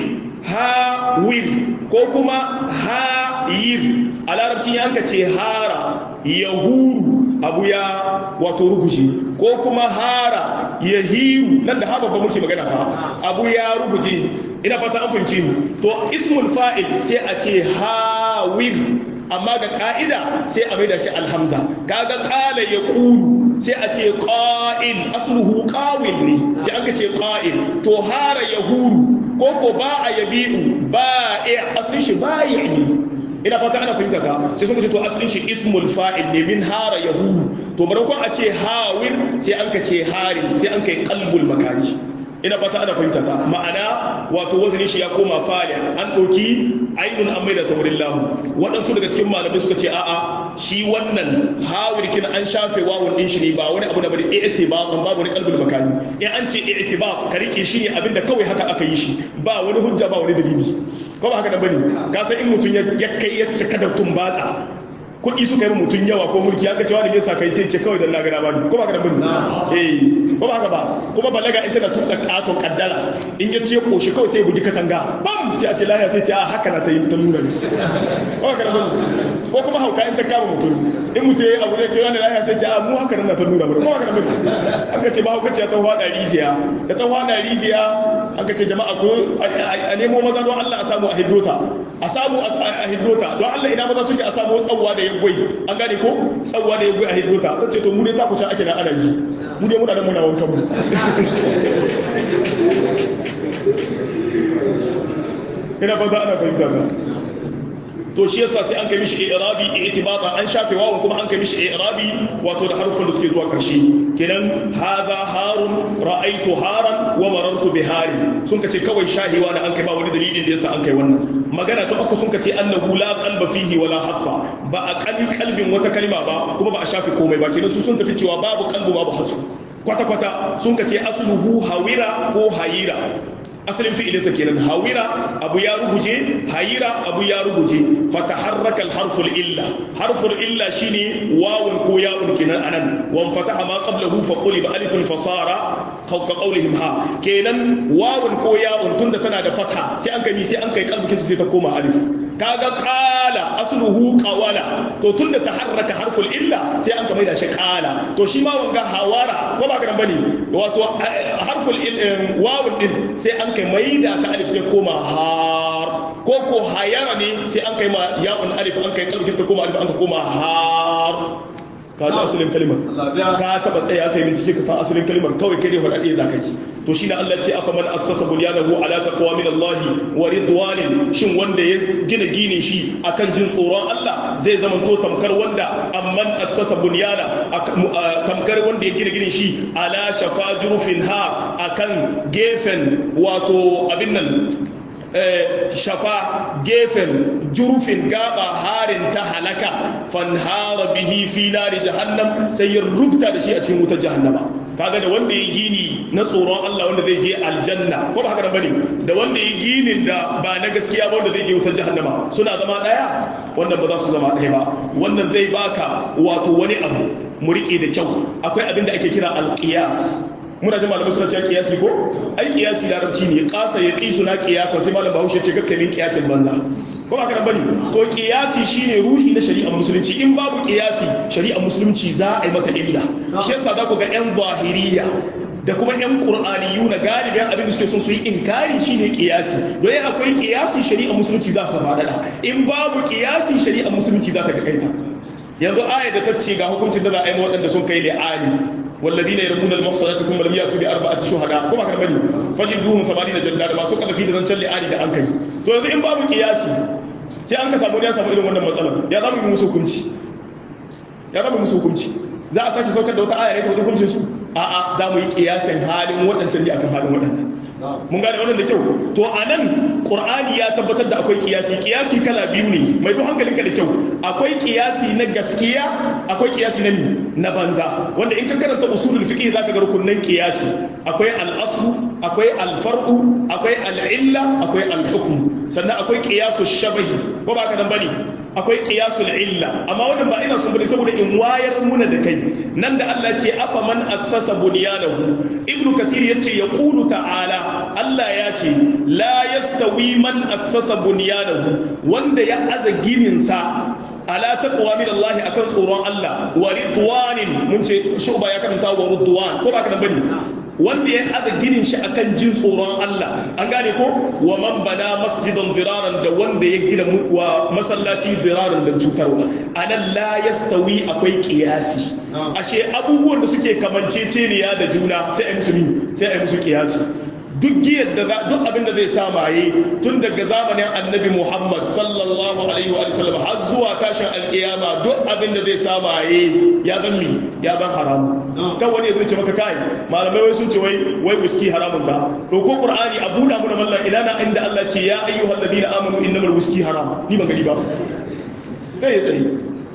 hawir ko kuma hayir a larabci an ka ce hara yahuru abu ya wato ruguje ko kuma hara yahiru nan da haba ba muke magana fa abu ya ruguje ina fata an fahimci mu to ismul fa'il sai a ce hawir amma ga ka'ida sai a maida shi alhamza kaga qala yaqulu sai a ce qa'il asluhu qawil ne sai aka ce qa'il to hara yahuru ko ko ba a yabi'u ba'i aslin shi ba'i ne ina fata ana fahimta ka sai sun ce to aslin shi ismul fa'il ne min hara yahuru to maimakon a ce hawir sai an ka ce harin sai an kai qalbul makani ina fata ana fahimta ta ma'ana wato wazinin shi ya koma fa'il an ɗauki ainun an maida ta wurin lamu waɗansu daga cikin malamai suka ce a'a shi wannan hawirkin an shafe wawun ɗin shi ne ba wani abu da bari i'tibaqan babu wani qalbul makani in an ce i'tibaq ka rike shi ne abinda kawai haka aka yi shi ba wani hujja ba wani dalili ko ba haka da bane ka san in mutum ya kai ya cika da tumbatsa kuɗi suka yi mutum yawa ko mulki aka cewa da yasa kai sai ce kawai dan lagara ba ko ba ka da bin eh ko ba haka ba kuma balaga in tana tusa katon kaddara in ya ce koshi kawai sai bugi katanga bam sai a ce lahiya sai ce a haka na ta yi ta nuna ne ko ba ka da bin ko kuma hauka in ta kama mutum in mutum ya abu ne ce wani lahiya sai ce a mu haka na ta nuna ba ko ba ka da bin an ka ce ba hauka ce ta hwada rijiya da ta hwada rijiya an ka ce jama'a ko a nemo maza don Allah a samu a hiddota a samu a hiddota don Allah ina maza suke a samu tsawwa da gwai an gane ko tsawwa da gwai a hiddota ta ce to mu ne ta kuce ake na ana ji mu ne muna da muna wankan mu ina ba za ana fahimta ta to shi yasa sai an kai mishi i'rabi i'tibata an shafe wawun kuma an kai mishi i'rabi wato da harufan da suke zuwa karshe kenan hadha harun ra'aitu haran wa marartu bi harin sun kace kawai shahiwa da an kai ba wani dalilin da yasa an kai wannan magana ta uku sun kace annahu la qalba fihi wala haffa ba a kan kalbin wata kalma ba kuma ba a shafe komai ba kenan su sun tafi cewa babu qalbu babu hasu kwata kwata sun kace asluhu hawira ko hayira asalin fi'ilinsa kenan hawira abu ya ruguje hayira abu ya ruguje fataharraka harful illa harful illa shine wawun ko ya'un kenan anan wan fataha ma qablahu fa quliba alifun fasara ka qawlihim ha kenan wawun ko ya'un tunda tana da fatha sai an kai sai an kai kalbukin sai ta koma alif kaga qala asluhu qawala to tunda taharraka harful illa sai an ka maida shi qala to shi ma wanga hawara ko ba kana bane wato harful wawun din sai an kai maida ta alif sai koma har ko ko hayara ne sai an kai ma ya'un alif an kai kalbukin ta koma alif an ka koma har ka ji asalin kalimar ka taba tsaye aka yi bincike ka san asalin kalimar kawai kai ne faɗaɗe za ka yi to shine Allah ce afa man assasa bunyanahu ala taqwa min Allah wa ridwanin shin wanda ya gina ginin shi akan jin tsoron Allah zai zama to tamkar wanda amman assasa bunyana tamkar wanda ya gina ginin shi ala shafa jurufin ha akan gefen wato abin nan shafa gefen jurufin gaba harin ta halaka fanhara bihi fi nari jahannam sai ya rubuta da shi a cikin wutar jahannama kaga da wanda ya gini na tsoron Allah wanda zai je aljanna ko ba haka bane da wanda ya ginin da ba na gaskiya ba wanda zai je wutar jahannama suna zama daya wannan ba za su zama daya ba wannan zai baka wato wani abu mu rike da kyau akwai abin da ake kira alqiyas muna jin malamai suna cewa kiyasi ko ai kiyasi larabci ne kasa ya kisu na kiyasa sai malam bahaushe ce kakkamin kiyasin banza ko ba kana bane to kiyasi shine ruhi na shari'ar musulunci in babu kiyasi shari'ar musulunci za a yi mata illa shi yasa za ku ga yan zahiriya da kuma yan qur'aniyu na galibin abin da suke son su yi inkari shine kiyasi don in akwai kiyasi shari'ar musulunci za ta fadada in babu kiyasi shari'ar musulunci za ta kaita yanzu ayar da ta ce ga hukuncin da za a yi waɗanda sun kai li'ani والذين يرمون المحصنات ثم لم ياتوا باربعه شهداء kuma kan bane fajilduhum 80 jaldada masu kazafi da zancen li'ani da an kai to yanzu in babu kiyasi sai an ka samu ya samu irin wannan matsalar ya zama yi musu hukunci ya zama musu hukunci za a sake saukar da wata aya ne ta wani hukuncin su a'a za mu yi kiyasin halin waɗancan ne akan halin waɗannan mun gane wannan da kyau to a nan ƙur'ani ya tabbatar da akwai kiyasi kiyasi kala biyu ne mai duk hankalinka da kyau akwai kiyasi na gaskiya akwai kiyasi na ni na banza wanda in ka karanta usulul fiqh zaka ga rukunnan kiyasi akwai al-aslu akwai al-far'u akwai al-illa akwai al-hukm sannan akwai qiyasu shabahi ko ba ka dan bane akwai qiyasul illa amma wannan ba ina son bane saboda in wayar muna da kai nan da Allah ce afa man assasa bunyanahu ibnu kathir yace yaqulu ta'ala Allah ya ce la yastawi man assasa bunyanahu wanda ya aza ginin sa ala taqwa min Allah akan tsoron Allah wa ridwanin mun ce shuba ya karanta wa ridwan ko ba ka bane wanda ya aza ginin shi akan jin tsoron Allah an gane ko wa man bana masjidan diraran da wanda ya gina wa masallaci diraran da cutarwa anan la yastawi akwai kiyasi ashe abubuwan da suke kamanceceniya da juna sai ai musu sai ai musu kiyasi duk giyar da duk abin da zai sa maye tun daga zamanin annabi Muhammad sallallahu alaihi wa sallam har zuwa tashin alkiyama duk abin da zai sa maye ya zan mi ya zan haramu kan wani zai ce maka kai malamai wai sun ce wai wai whisky haramun ta to ko qur'ani a buɗa muna mallan ina na inda Allah ce ya ayyuhal ladina amanu innamal whisky haram ni ban gani ba sai ya tsaye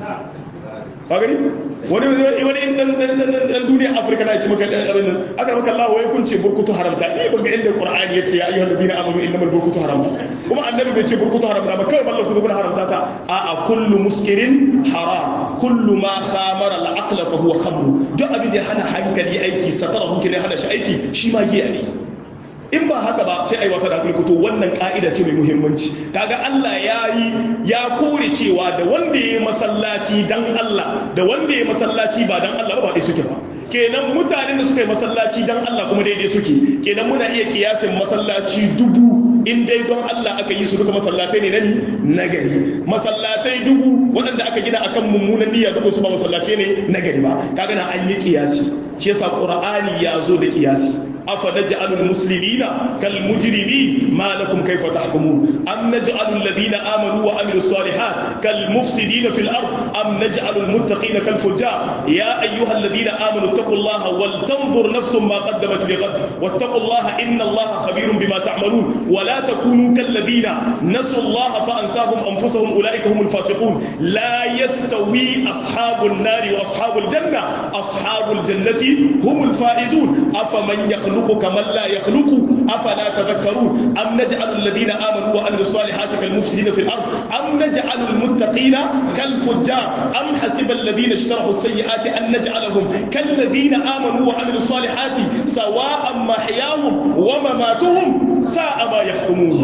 ba gani wani wani dan dan duniya afirka na ce maka dan abin nan aka maka Allah wai kun ce burkutu haramta ni ban ga inda qur'ani yace ya ayyuhal ladina amanu innamal burkutu haram kuma annabi bai ce burkutu haramta ba kai ballan ku kuna haramta ta a a kullu muskirin haram kullu ma khamara al-aqla fa huwa khamr duk abin da hana hankali aiki satara hunki ne hana shi aiki shi ma giya ne in ba haka ba sai ai wasa da kulkuto wannan ka'ida ce mai muhimmanci kaga Allah ya yi ya kore cewa da wanda ya masallaci dan Allah da wanda ya masallaci ba dan Allah ba dai suke ba kenan mutanen da suka yi masallaci dan Allah kuma daidai suke kenan muna iya kiyasin masallaci dubu in dai don Allah aka yi su duka masallatai ne nani na gari masallatai dubu waɗanda aka gina akan mummunan niyya duka su ba masallatai ne na gari ba kaga na an yi kiyasi shi yasa qur'ani ya zo da kiyasi أفنجعل المسلمين كالمجرمين ما لكم كيف تحكمون أم نجعل الذين آمنوا وعملوا الصالحات كالمفسدين في الأرض أم نجعل المتقين كالفجار يا أيها الذين آمنوا اتقوا الله ولتنظر نفس ما قدمت لغد واتقوا الله إن الله خبير بما تعملون ولا تكونوا كالذين نسوا الله فأنساهم أنفسهم أولئك هم الفاسقون لا يستوي أصحاب النار وأصحاب الجنة أصحاب الجنة هم الفائزون أفمن يخلق يخلق كمن لا يخلق أفلا تذكرون أم نجعل الذين آمنوا وعملوا الصالحات كالمفسدين في الأرض أم نجعل المتقين كالفجار أم حسب الذين اشتروا السيئات أن نجعلهم كالذين آمنوا وعملوا الصالحات سواء محياهم ومماتهم ساء ما يحكمون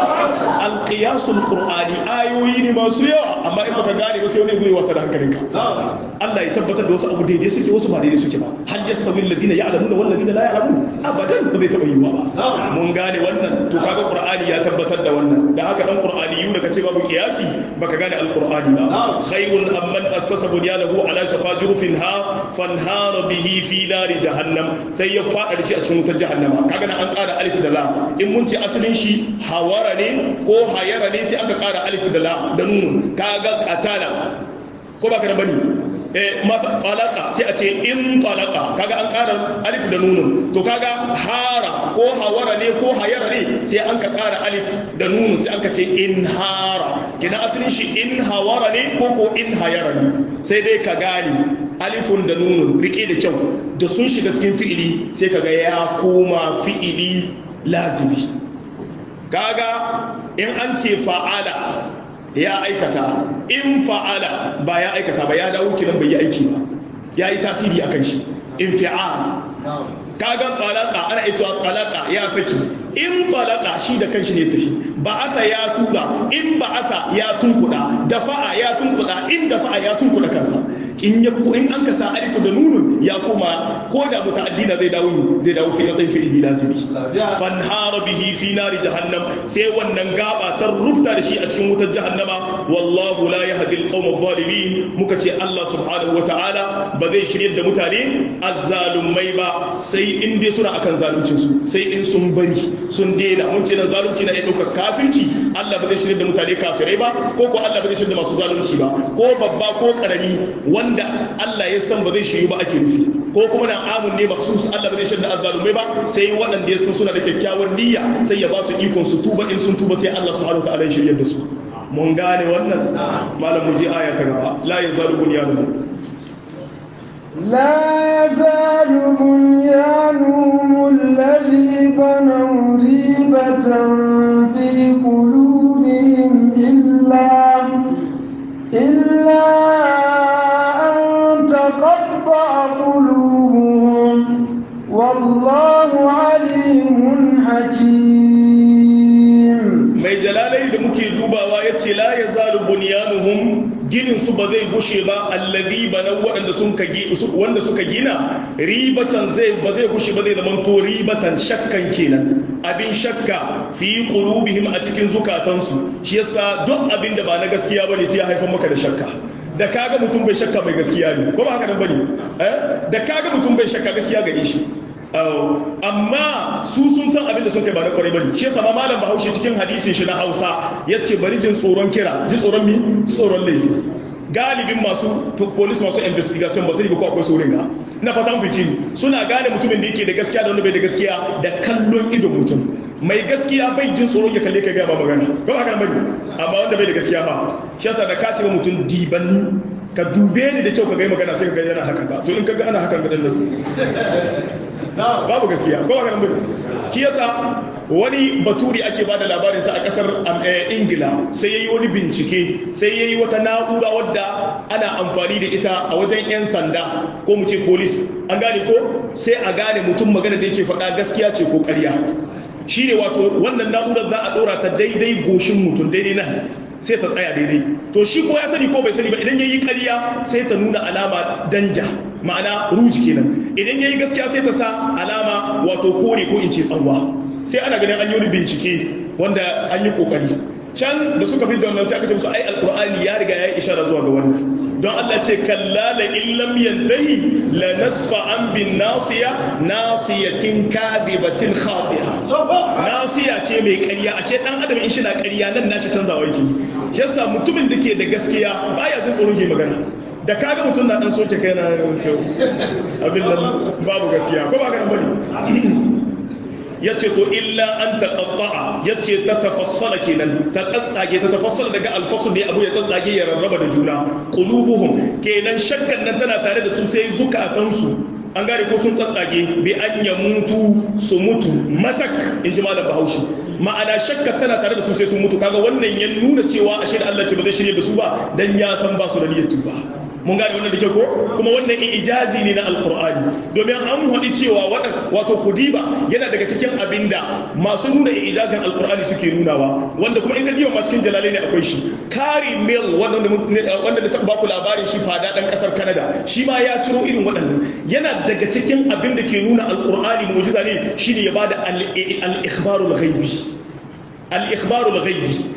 القياس القرآني آيوين ما سيا أما إما كغاني بس يوني يقولي وصل هنكرنك الله يتبت دوس أبو ديدي سكي وسما ديدي سكي هل يستوي الذين يعلمون والذين لا يعلمون abadan ba zai taɓa yiwuwa ba mun gane wannan to kaga qur'ani ya tabbatar da wannan da haka dan qur'ani yuna kace babu qiyasi baka gane alqur'ani ba khairun amman assasa bunyanahu ala shafa jurufin ha fanhara bihi fi nari jahannam sai ya fada shi a cikin wutar jahannama kaga nan an ƙara alif da lam in mun ce asalin shi hawara ne ko hayara ne sai aka ƙara alif da lam da nunun kaga qatala ko baka da bani masa falaka sai a ce in talaka kaga an ƙara alif da nunun to kaga hara ko hawara ne ko hayara ne sai an ka ƙara alif da nunun sai an ka ce in hara kina asalin shi in hawara ne ko ko in hayara ne sai dai ka gane alifun da nunun rike da kyau da sun shiga cikin fi'ili sai kaga ya koma fi'ili lazimi kaga in an ce fa'ala ya aikata in fa'ala ba ya aikata ba ya dawo kinan bai yi aiki ba ya yi tasiri akan shi in fi'al kaga talaka ana ita talaka ya saki in talaka shi da kanshi ne tafi ba'atha ya tura in ba'atha ya tunkuda dafa'a ya tunkuda in dafa'a ya tunkuda kansa in ya in an ka sa alifu da nunun ya kuma ko da muta'addina zai dawo zai dawo fi matsayin fi'ili lazimi fanhara bihi fi nari jahannam sai wannan gaba ta rubuta da shi a cikin wutar jahannama wallahu la yahdi alqawm adh-dhalimin muka ce Allah subhanahu wata'ala ba zai shirye da mutane azzalumai ba sai in dai suna akan zaluncin su sai in sun bari sun daina mun ce nan zalunci na iya ɗaukar kafirci Allah ba zai shirye da mutane kafirai ba ko ko Allah ba zai shirye da masu zalunci ba ko babba ko karami wanda Allah ya san ba zai shiryu ba ake nufi ko kuma na amun ne maksus Allah ba zai shirye da azzalumai ba sai waɗanda ya san suna da kyakkyawar niyya sai ya ba su ikon su tuba in sun tuba sai Allah subhanahu wataala ya shirye da su mun gane wannan malam mu je aya ta gaba la yazalu bunyanuhum لا يزال بنيانهم الذي بنوا ريبة في قلوبهم إلا إلا أن تقطع قلوبهم والله عليم حكيم mai jalalai da muke dubawa ya ce la ya zalu bunyanuhum ginin su ba zai gushe ba allazi bana waɗanda sun ka wanda suka gina ribatan zai ba zai gushe ba zai zama to ribatan shakkan kenan abin shakka fi qulubihim a cikin zukatansu shi yasa duk abin da ba na gaskiya bane sai ya haifar maka da shakka da kaga mutum bai shakka mai gaskiya ne ko ba haka nan bane eh da kaga mutum bai shakka gaskiya gare shi amma su sun san abin da sun kai ba na kwarai bane shi yasa ma malam Bahaushe cikin hadisin shi na Hausa yace bari jin tsoron kira ji tsoron mi tsoron laifi galibin masu police masu investigation ba sai ba ko akwai tsoron ga ina fata mun fice suna gane mutumin da yake da gaskiya da wanda bai da gaskiya da kallon idon mutum mai gaskiya bai jin tsoron ya kalle ka ga ba magana ko haka nan bane amma wanda bai da gaskiya fa shi yasa da ka ce mutum dibanni ka dube ni da kyau ka ga magana sai ka ga yana hakan ba to in ka ga ana hakan ga dan babu gaskiya ko haka nan bane shi yasa wani baturi ake ba da labarinsa a kasar ingila sai ya yi wani bincike sai ya yi wata na'ura wadda ana amfani da ita a wajen 'yan sanda ko mu ce polis an gane ko sai a gane mutum magana da yake faɗa gaskiya ce ko ƙarya shi ne wato wannan na'urar za a ɗora ta daidai goshin mutum daidai nan sai ta tsaya daidai to shi ko ya sani ko bai sani ba idan ya yi ƙarya sai ta nuna alama danja ma'ana ruji kenan idan ya yi gaskiya sai ta sa alama wato kore ko in ce tsanwa sai ana ganin an yi wani bincike wanda an yi kokari can da suka fi da wannan sai aka ce musu ai alkur'ani ya riga ya yi ishara zuwa ga wannan don Allah ce kalla la illam yantahi la nasfa an bin nasiya nasiyatin kadibatin khatiha nasiya ce mai ƙarya ashe dan adam in shi na ƙarya nan nashi canzawa yake shi yasa mutumin da ke da gaskiya baya jin tsoron ke magana da kaga mutum na dan soke kai na abin nan babu gaskiya ko ba ka nan bane yace to illa an taqatta'a yace ta tafassala kenan ta tsatsage ta tafassala daga alfasul ne abu ya tsatsage ya rarraba da juna qulubuhum kenan shakkan nan tana tare da su sai zukatansu an gane ko sun tsatsage bi an ya mutu su mutu matak in ji malam bahaushe ma'ana shakka tana tare da su sai sun mutu kaga wannan ya nuna cewa ashe da Allah ce ba zai shirye da su ba dan ya san ba su da niyyar tuba mun gane wannan da ke ko kuma wannan ijazi ne na alkur'ani domin an haɗi cewa wato kudiba yana daga cikin abinda masu nuna ijazin alkur'ani suke nunawa wanda kuma in ka diba ma cikin jalalai ne akwai shi kari mil wanda na taɓa baku labarin shi fada ɗan ƙasar canada shi ma ya ciro irin waɗannan yana daga cikin abin da ke nuna alkur'ani mujiza ne shine ya bada al-ikhbarul ghaibi al-ikhbarul ghaibi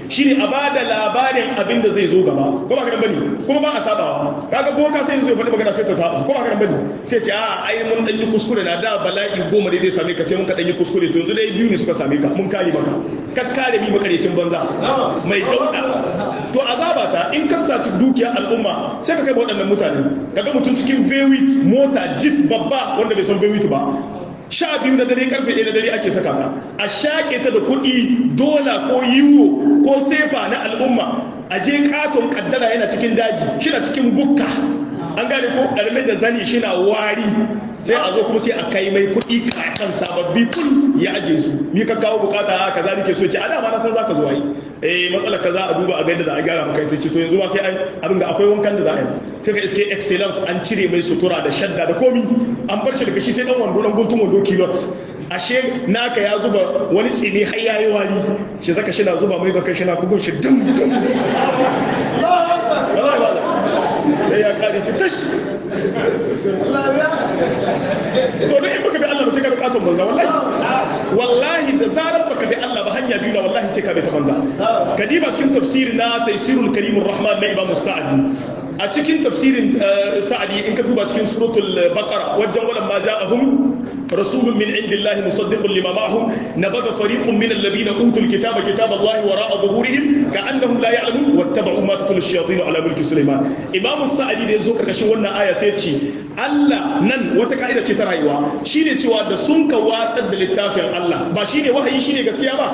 shine a bada labarin abin da zai zo gaba ko ba ka bane kuma ba a sabawa kaga boka sai zo ya faɗi magana sai ta taba ko ba ka bane sai ce a ai mun dan yi kuskure na da bala'i goma dai zai same ka sai mun ka dan yi kuskure to yanzu dai biyu ne suka same ka mun kare maka ka kare mi makarecin banza mai dauda to azaba ta in ka saci dukiya al'umma sai ka kai waɗannan mutane kaga mutum cikin vewit mota jeep babba wanda bai san vewit ba sha biyu na dare karfe ɗaya na dare ake saka ta a shaƙe ta da kuɗi dola ko euro ko sefa na al'umma a je katon kaddara yana cikin daji shi na cikin bukka an gane ko ɗarme da zani shi na wari sai a zo kuma sai a kai mai kuɗi kan sababbi kun ya aje su ni ka kawo bukata a kaza nake so ce a dama na san zaka zo yi eh matsalar kaza a duba a ga yadda za a gyara maka ita ce to yanzu ba sai an abin da akwai wankan da za a yi sai ka iske excellence an cire mai sutura da shadda da komi an bar shi daga shi sai dan wando dan guntun wando kilot ashe naka ya zuba wani tsini har yayi wari shi zaka shi na zuba mai baka shi na bugun shi dum dum wallahi wallahi sai ya kare ci tash to duk in baka bi Allah ba sai ka bi katon banza wallahi wallahi da zarar baka bi Allah ba hanya biyu na wallahi sai ka bi ta banza kadiba cikin tafsir na taysirul karimur rahman na imam sa'adi a cikin tafsirin sa'adi in ka duba cikin suratul baqara wajen wala ma ja'ahum rasulun min indillahi musaddiqun lima ma'ahum nabadha fariqun min alladhina utul kitaba kitaba allahi wara'a dhuhurihim ka'annahum la ya'lamun wattaba'u ma tatlu ash-shayatin ala mulki sulaiman imam sa'adi da yazo karkashin wannan aya sai ce Allah nan wata ka'ida ce ta rayuwa shine cewa da sun ka watsar da littafin Allah ba shine wahayi shine gaskiya ba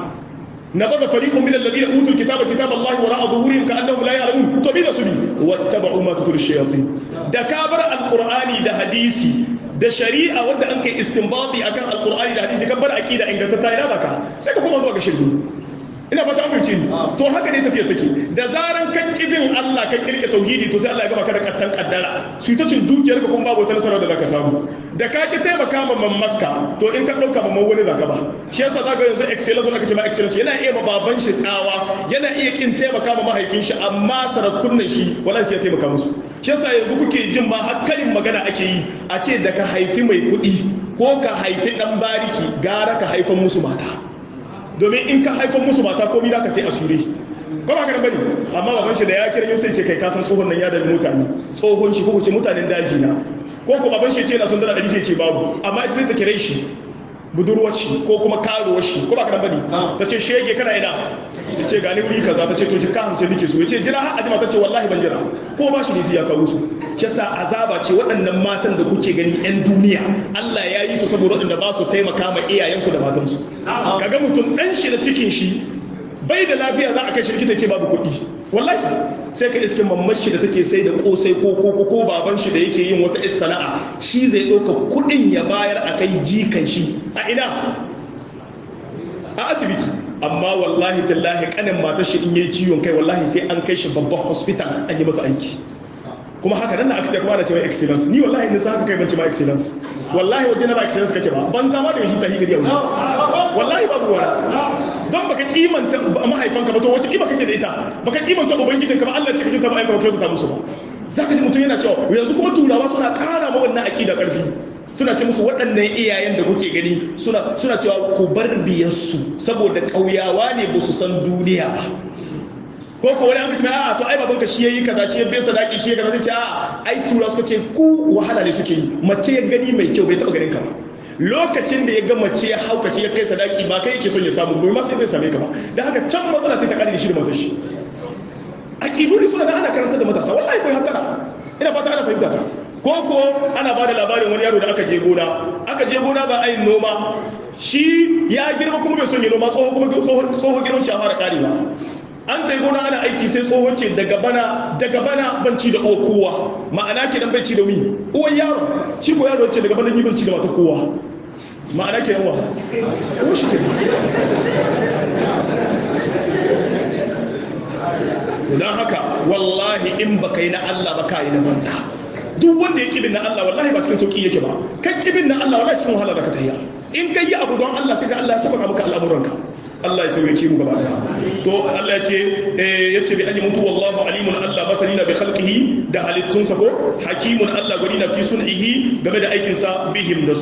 نبذ فريق من الذين اوتوا الكتاب كتاب الله وراء ظهورهم كانهم لا يعلمون to bi da su bi wattaba'u ma tatul shayatin da kabar alqur'ani da hadisi da shari'a wanda an kai istinbati akan alqur'ani da hadisi kabar aqida ingantatta ina zaka sai ka koma zuwa ga shirki ina fata an fahimce ni to haka ne tafiyar take da zaran kan kibin Allah kan kirke tauhidi to sai Allah ya gaba ka da kattan kaddara su ta cin dukiyar ka kuma babu wata nasarar da zaka samu da ka ki taimaka ma mammakka to in ka dauka mamman wani zaka ba shi yasa zaka yanzu excellence wanda kace ma excellence yana iya ma baban shi tsawa yana iya kin taimaka ma mahaifin shi amma sarakunan shi wallahi sai ya taimaka musu shi yasa yanzu kuke jin ma hakkalin magana ake yi a ce da ka haifi mai kuɗi ko ka haifi dan bariki gara ka haifan musu mata domin in ka haifan musu mata komi da ka sai asure ko ba ka bane amma baban shi da ya kira yau sai ce kai ka san tsohon nan ya da mutane tsohon shi ko ce mutanen daji na ko ko baban shi ce na sun dala dari sai ce babu amma ita zai ta kire shi budurwar shi ko kuma karuwar shi ko ba ka bane ta ce shege kana ina ta ce gani wuri kaza ta ce to shi ka hamsin nake so ya ce jira har ajima ta ce wallahi ban jira ko ba shi ne sai ya kawo su shi yasa azaba ce waɗannan matan da kuke gani yan duniya Allah ya yi su saboda waɗanda ba su taimaka ma iyayensu da matansu kaga mutum ɗan shi da cikin shi bai da lafiya za a kai shi likita ce babu kuɗi wallahi sai ka iske mamman shi da take sai da kosai ko ko ko baban shi da yake yin wata sana'a shi zai ɗauka kuɗin ya bayar a kai jikan shi a ina a asibiti amma wallahi tallahi kanin matar shi in yayi ciwon kai wallahi sai an kai shi babban hospital an yi masa aiki kuma haka nan aka ta kuma da cewa excellence ni wallahi in sa haka kai ban ce ma excellence wallahi waje na ba excellence kake ba ban zama da hita higiri yau wallahi babu wani don baka kimanta mahaifanka ba to wace kima kake da ita baka kimanta ubangijinka ba Allah ce kake ta ma'aikata ba kyauta musu ba zaka ji mutum yana cewa yanzu kuma turawa suna ƙara ma wannan aqida ƙarfi suna ce musu waɗannan iyayen da kuke gani suna suna cewa ku bar biyarsu saboda ƙauyawa ne ba su san duniya ba ko ko wani an kace a'a to ai babanka shi yayi kaza shi ya bai sadaki shi kaza sai ce a'a ai tura suka ce ku wahala ne suke yi mace ya gani mai kyau bai taba ganin ka ba lokacin da ya ga mace ya haukace ya kai sadaki ba kai yake son ya samu bai ma sai zai same ka ba dan haka can matsala ta kare da shi da matar shi aqidu ne suna da ana karanta da matasa wallahi kai hatara ina fata ana fahimta ta ko ko ana ba da labarin wani yaro da aka je gona aka je gona za a yi noma shi ya girma kuma bai son ya noma tsoho kuma tsoho girman shi a fara kare ba an ta gona ana aiki sai tsohon ce daga bana daga bana ban ci da kowa ma'ana ke dan bai ci da mi uwan yaro shi ko yaro ce daga bana ni ban ci da mata kowa ma'ana ke yawa ko shi ke don haka wallahi in baka yi na Allah ba ka yi na banza duk wanda ya kibin na Allah wallahi ba cikin sauki yake ba kan kibin na Allah wallahi cikin wahala zaka tafiya in kai yi abu don Allah sai ka Allah ya saba maka al'amuranka Allah ya taimake mu gaba to Allah ya ce ya ce bi an mutu wallahu alimun Allah basarina bi khalqihi da halittunsa ko hakimun Allah gwani na fi sun'ihi game da aikin sa bihim da su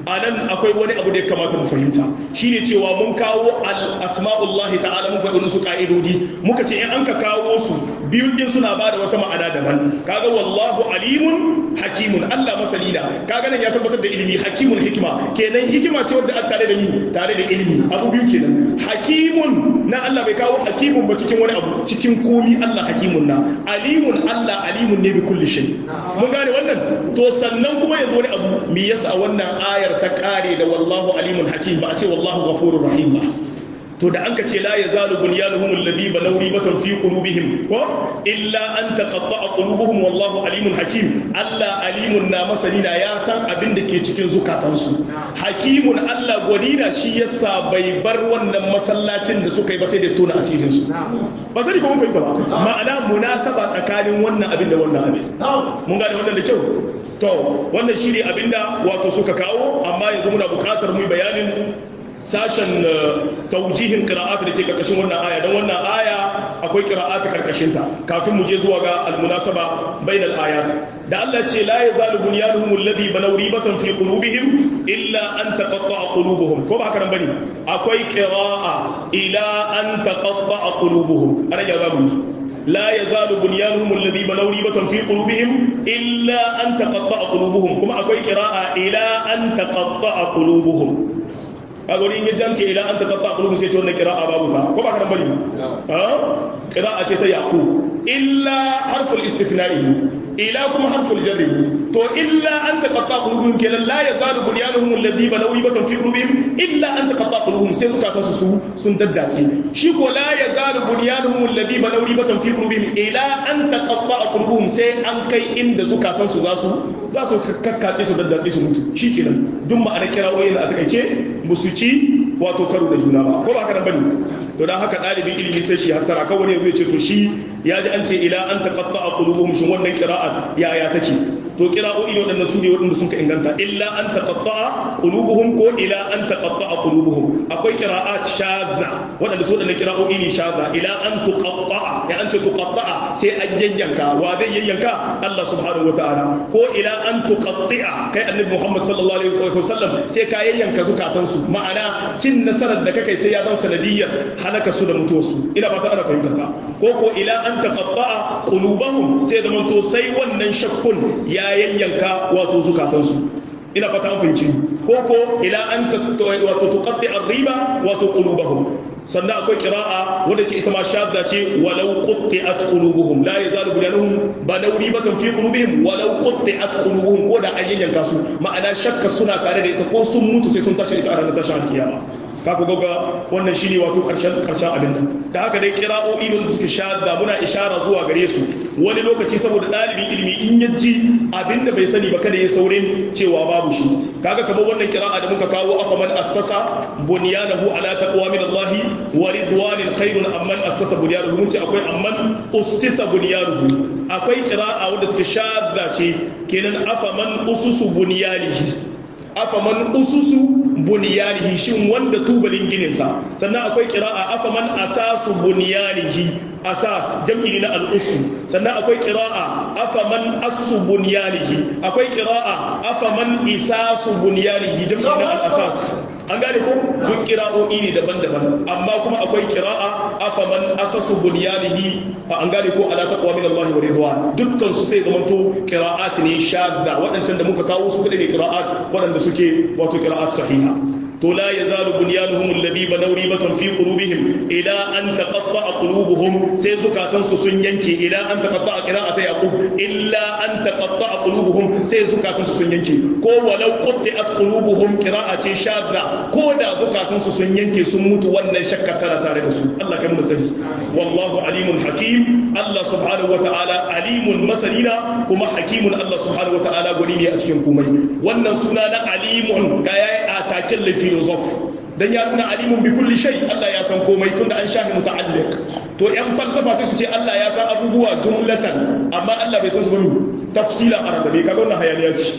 anan akwai wani abu da ya kamata mu fahimta shine cewa mun kawo al asma'ullahi ta'ala mun faɗi su ka'idodi muka ce in an ka kawo su biyun din suna ba da wata ma'ana daban kaga wallahu alimun hakimun Allah masani na kaga nan ya tabbatar da ilimi hakimun hikima kenan hikima ce wadda an tare da ni tare da ilimi abu biyu kenan hakimun na Allah bai kawo hakimun ba cikin wani abu cikin komi Allah hakimun na alimun Allah alimun ne bi kulli shay mun gane wannan to sannan kuma yanzu wani abu me yasa wannan ayar ta kare da wallahu alimun hakim ba a ce wallahu ghafurur rahim ba to da an ka ce la yazalu bunyanuhum alladhi balaw ribatan fi qulubihim ko illa an taqatta'a qulubuhum wallahu alimun hakim Allah alimun na masanina ya san abin da ke cikin zukatansu hakimun Allah gwadina shi yasa bai bar wannan masallacin da suka yi ba sai da tona asirin su ba sai ko mun fahimta ba ma'ana munasaba tsakanin wannan abin da wannan abin mun gane wannan da kyau to wannan shine abinda wato suka kawo amma yanzu muna buƙatar mu bayanin sashen taujihin qira'at da ke karkashin wannan aya don wannan aya akwai qira'at karkashin ta kafin mu je zuwa ga almunasaba bainal ayat da Allah ce la yazalu bunyanuhum alladhi banaw ribatan fi qulubihim illa an taqatta'a qulubuhum ko ba haka nan bane akwai qira'a ila an taqatta'a qulubuhum ana ya zamu لا يزال بنيانهم الذي بنوا ريبة في قلوبهم إلا أن تقطع قلوبهم كما أقول قراءة إلى أن تقطع قلوبهم kaga wani in ya jance ila an ta kafa kulubun sai ce wannan kira'a babu ta ko ba ka bari ha kira'a ce ta yaqub illa harful istifna'i ila kuma harful jarri to illa an ta kafa kulubun kenan la yazalu bunyanuhum alladhi balaw ribatan fi qulubihim illa an ta kafa qulubuhum sai suka tasu su sun daddace shi ko la yazalu bunyanuhum alladhi balaw ribatan fi qulubihim ila an ta kafa qulubuhum sai an kai inda zukatan su za su za su kakkace su daddace su mutu shikenan duk ma'ana kira'o'in a takaice musu ci wato karo da juna ba ko ba haka nan bane to dan haka dalibin ilimi sai shi hattara kawai ne zai ce to shi ya ji an ce ila an taqatta'a qulubuhum shin wannan qira'a ya ya take to qira'o'i ne wadannan su ne wadanda sun ka inganta illa an taqatta'a qulubuhum ko ila an taqatta'a qulubuhum akwai qira'at shadza wadanda su wadannan qira'o'i ne shadza ila an tuqatta'a ya an ce tuqatta'a sai an yayyanka wa zai yayyanka Allah subhanahu wataala ko ila an tuqatti'a kai annabi Muhammad sallallahu alaihi wasallam sai ka yayyanka zukatansu ma'ana cin nasarar da kakai sai ya zan sanadiyyar halaka su da mutuwarsu ina ba ta ana fahimta ta ko ko ila an taqatta'a qulubahum sai da manto sai wannan shakkun ya yayyanka wato zukatansu ina fata an fahimci ko ko ila an wato tuqatti ar-riba wato qulubahum sannan akwai kira'a wadda ke ita ma shadda ce walau qutti'at qulubuhum la yazalu bunyanuhum balaw ribatan fi qulubihim walau qutti'at qulubuhum ko da ayyanka su ma'ana shakka suna tare da ita ko sun mutu sai sun tashi ita a ranar tashin kiyama ka ku ga wannan shine wato karshen karshen abin nan da haka dai kira'o'i da suke shadda muna ishara zuwa gare su wani lokaci saboda ɗalibin ilimi in ya ji abin da bai sani ba kada ya saurin cewa babu shi kaga kamar wannan kira'a da muka kawo afaman assasa bunyanahu ala taqwa min Allah wa ridwanin khairun amman assasa bunyanahu mun ce akwai amman ussisa bunyanuhu akwai kira'a wadda take shadda ce kenan afaman ususu bunyanihi afaman ususu bunyanihi shin wanda tubalin gininsa sannan akwai kira'a afaman asasu bunyanihi asas jam'i na al'usu sannan akwai kira'a afaman asu bunyanihi akwai kira'a afaman isasu bunyanihi jam'i na al'asas an gane ko duk kira'o'i ne daban-daban amma kuma akwai kira'a afaman asasu bunyanihi an gane ko ala taqwa min Allah wa ridwan dukkan su sai zamanto qira'at ne shadda wadancan da muka kawo su kada ne qira'at wadanda suke wato qira'at sahiha to la yazalu bunyanuhum alladhi banaw ribatan fi qulubihim ila an taqatta'a qulubuhum sai zukatan su sun yanke ila an taqatta'a qira'ata yaqub illa an taqatta'a qulubuhum sai zukatan su sun yanke ko walau qutti'at qulubuhum qira'ati shadda ko da zukatan su sun yanke sun mutu wannan shakka tana tare da su Allah kai mu sani wallahu alimun hakim Allah subhanahu wata'ala alimun masanina kuma hakimun Allah subhanahu wata'ala gwani ne a cikin komai wannan suna na alimun ga yayi atakin lafi filosof dan ya nuna alimun bi kulli shay Allah ya san komai tunda an shahi muta'alliq to yan falsafa sai su ce Allah ya san abubuwa jumlatan amma Allah bai san su ba mi tafsila arabe kaga wannan hayaniya ce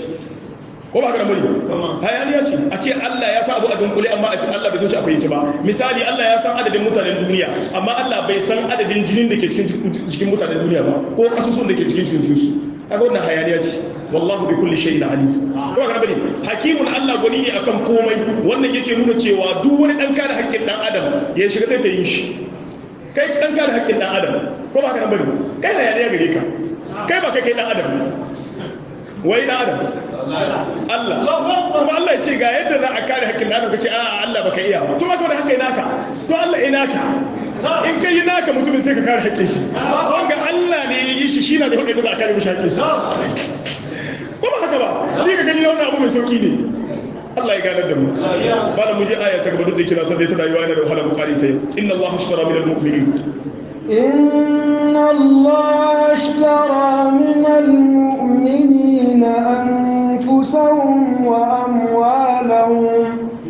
ko ba ka da muri hayaniya ce a ce Allah ya san abu a dunkule amma Allah bai san shi a fahimci ba misali Allah ya san adadin mutanen duniya amma Allah bai san adadin jinin da ke cikin cikin mutanen duniya ba ko kasusun da ke cikin cikin su kaga wannan hayaniya ce wallahu bi kulli shay'in alim ko ga bane hakimun Allah gwani ne akan komai wannan yake nuna cewa duk wani dan kare haƙƙin dan adam ya shiga ta yin shi kai dan kare haƙƙin dan adam ko ba ka nan bane kai hayaniya gare ka kai ba kai kai dan adam wai dan adam Allah kuma Allah ya ce ga yadda za a kare haƙƙin dan adam kace a Allah baka iya ba to ba ka da haƙƙin naka to Allah ina ka in kai naka mutumin sai ka kare haƙƙin shi wanga Allah ne ya yi shi shi na da hudu da za a kare mishi haƙƙin shi ko ba haka ba ni ka gani wannan abu mai sauki ne Allah ya ganar da mu bala mu je aya ta gaba duk da kira sai dai tana yiwa yana da wahala mu kare ta yau inna Allah ashtara min al-mu'minin إن الله اشترى من المؤمنين أنفسهم وأموالهم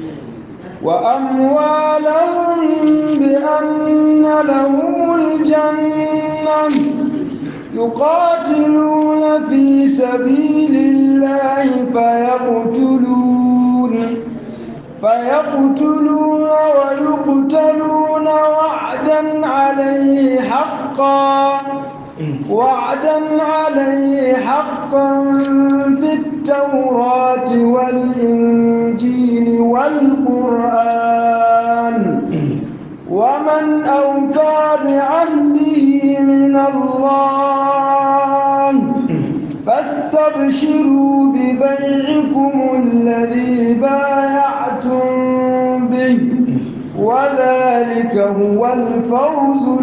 وأموالهم بأن لهم الجنة يقاتلون في سبيل الله فيقتلون فيقتلون ويقتلون وعدا عليه حقا وعدا عليه حقا في التوراة والإنجيل والقرآن ومن أوفى بعهده من الله فاستبشروا ببيعكم الذي بايعتم به وذلك هو الفوز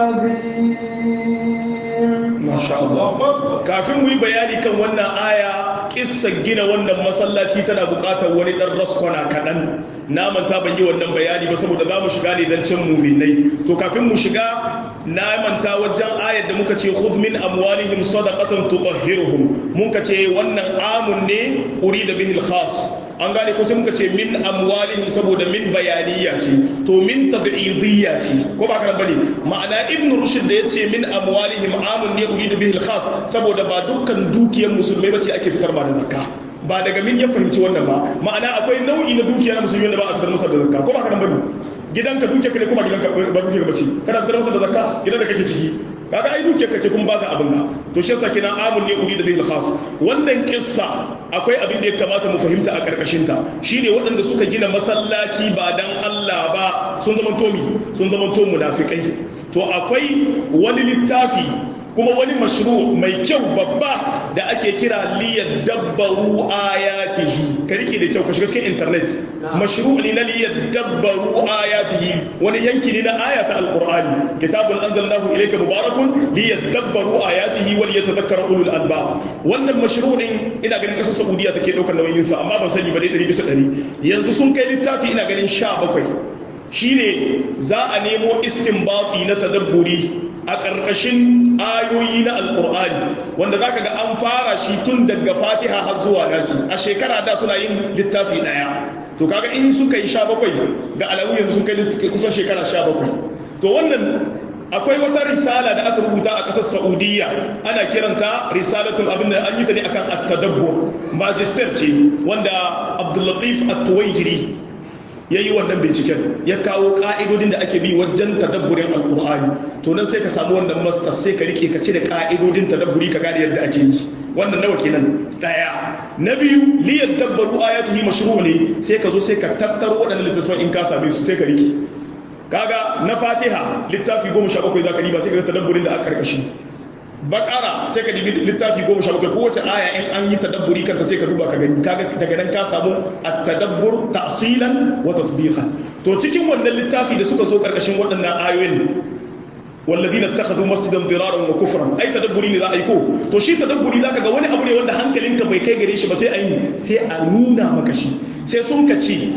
العظيم Masha Allah. Kafin mu yi bayani kan wannan aya, kissa gina wannan masallaci tana buƙatar wani ɗan raskwana kaɗan. Na manta ban yi wannan bayani ba saboda za mu shiga ne don cin muminai. To kafin mu shiga, na manta wajen ayar da muka ce khudh min amwalihim sadaqatan tutahhiruhum. Muka ce wannan amun ne urida bihil khas. an gane ko sai muka ce min amwalihim saboda min bayaniya ce to min tab'idiyya ce ko ba kana bane ma'ana ibn rushd da yace min amwalihim amun ne uridu bihi al-khas saboda ba dukkan dukiyar musulmai bace ake fitar ba da zakka ba daga min ya fahimci wannan ba ma'ana akwai nau'i na dukiya na musulmi da ba a fitar masa da zakka ko ba kana bane gidanka dukiyar ka ne kuma gidanka ba dukiyar bace kana fitar masa da zakka gidan da kake ciki kaga ai dukiyar ka ce kun baka abin nan to shi yasa kina amun ne uri da bil khas wannan kissa akwai abin da ya kamata mu fahimta a karkashin ta shine waɗanda suka gina masallaci ba dan Allah ba sun zama tomi sun zama to munafikai to akwai wani littafi kuma wani mashru mai kyau babba da ake kira liyadabbaru ayatihi ka rike da kyau ka shiga cikin internet mashru ne na liyadabbaru ayatihi wani yanki ne na ayata alqur'ani kitabun anzalnahu ilayka mubarakun liyadabbaru ayatihi wa liyatadhakkara ulul albab wannan mashru din ina ganin kasar saudiya take daukar nauyin sa amma ban sani ba dai 100 bisa 100 yanzu sun kai littafi ina ganin 17 shine za a nemo istinbati na tadabburi a ƙarƙashin ayoyi na alƙur'ani wanda za ka ga an fara shi tun daga fatiha har zuwa nasi a shekara da suna yin littafi ɗaya to kaga in suka yi sha bakwai ga alamu yanzu sun kai kusan shekara sha bakwai to wannan akwai wata risala da aka rubuta a ƙasar saudiya ana kiranta risalatul abin da an yi ta ne akan at-tadabbur magister ce wanda abdullatif at-tuwaijiri ya yi wannan binciken ya kawo ka'idodin da ake bi wajen tadabburin alkur'ani to nan sai ka samu wannan masta sai ka rike ka cire ka'idodin tadabburi ka gane yadda ake yi wannan nawa kenan daya na biyu liyar dabbaru ayatihi mashru ne sai ka zo sai ka tattaro waɗannan littattafan in ka same su sai ka rike kaga na fatiha littafi goma sha bakwai za ka riba sai ka ga tadabburin da aka karkashi bakara sai ka dibi littafi goma sha bakwai kowace aya in an yi tadabburi kanta sai ka duba ka gani daga nan ka samu at-tadabbur ta'silan wa tatbiqan to cikin wannan littafi da suka zo karkashin waɗannan ayoyin والذين اتخذوا مسجدا ضرارا وكفرا اي تدبري ne za a yi ko to shi tadabburi zaka ga wani abu ne wanda hankalinka bai kai gare shi ba sai a yi sai a nuna maka shi sai sun ka ce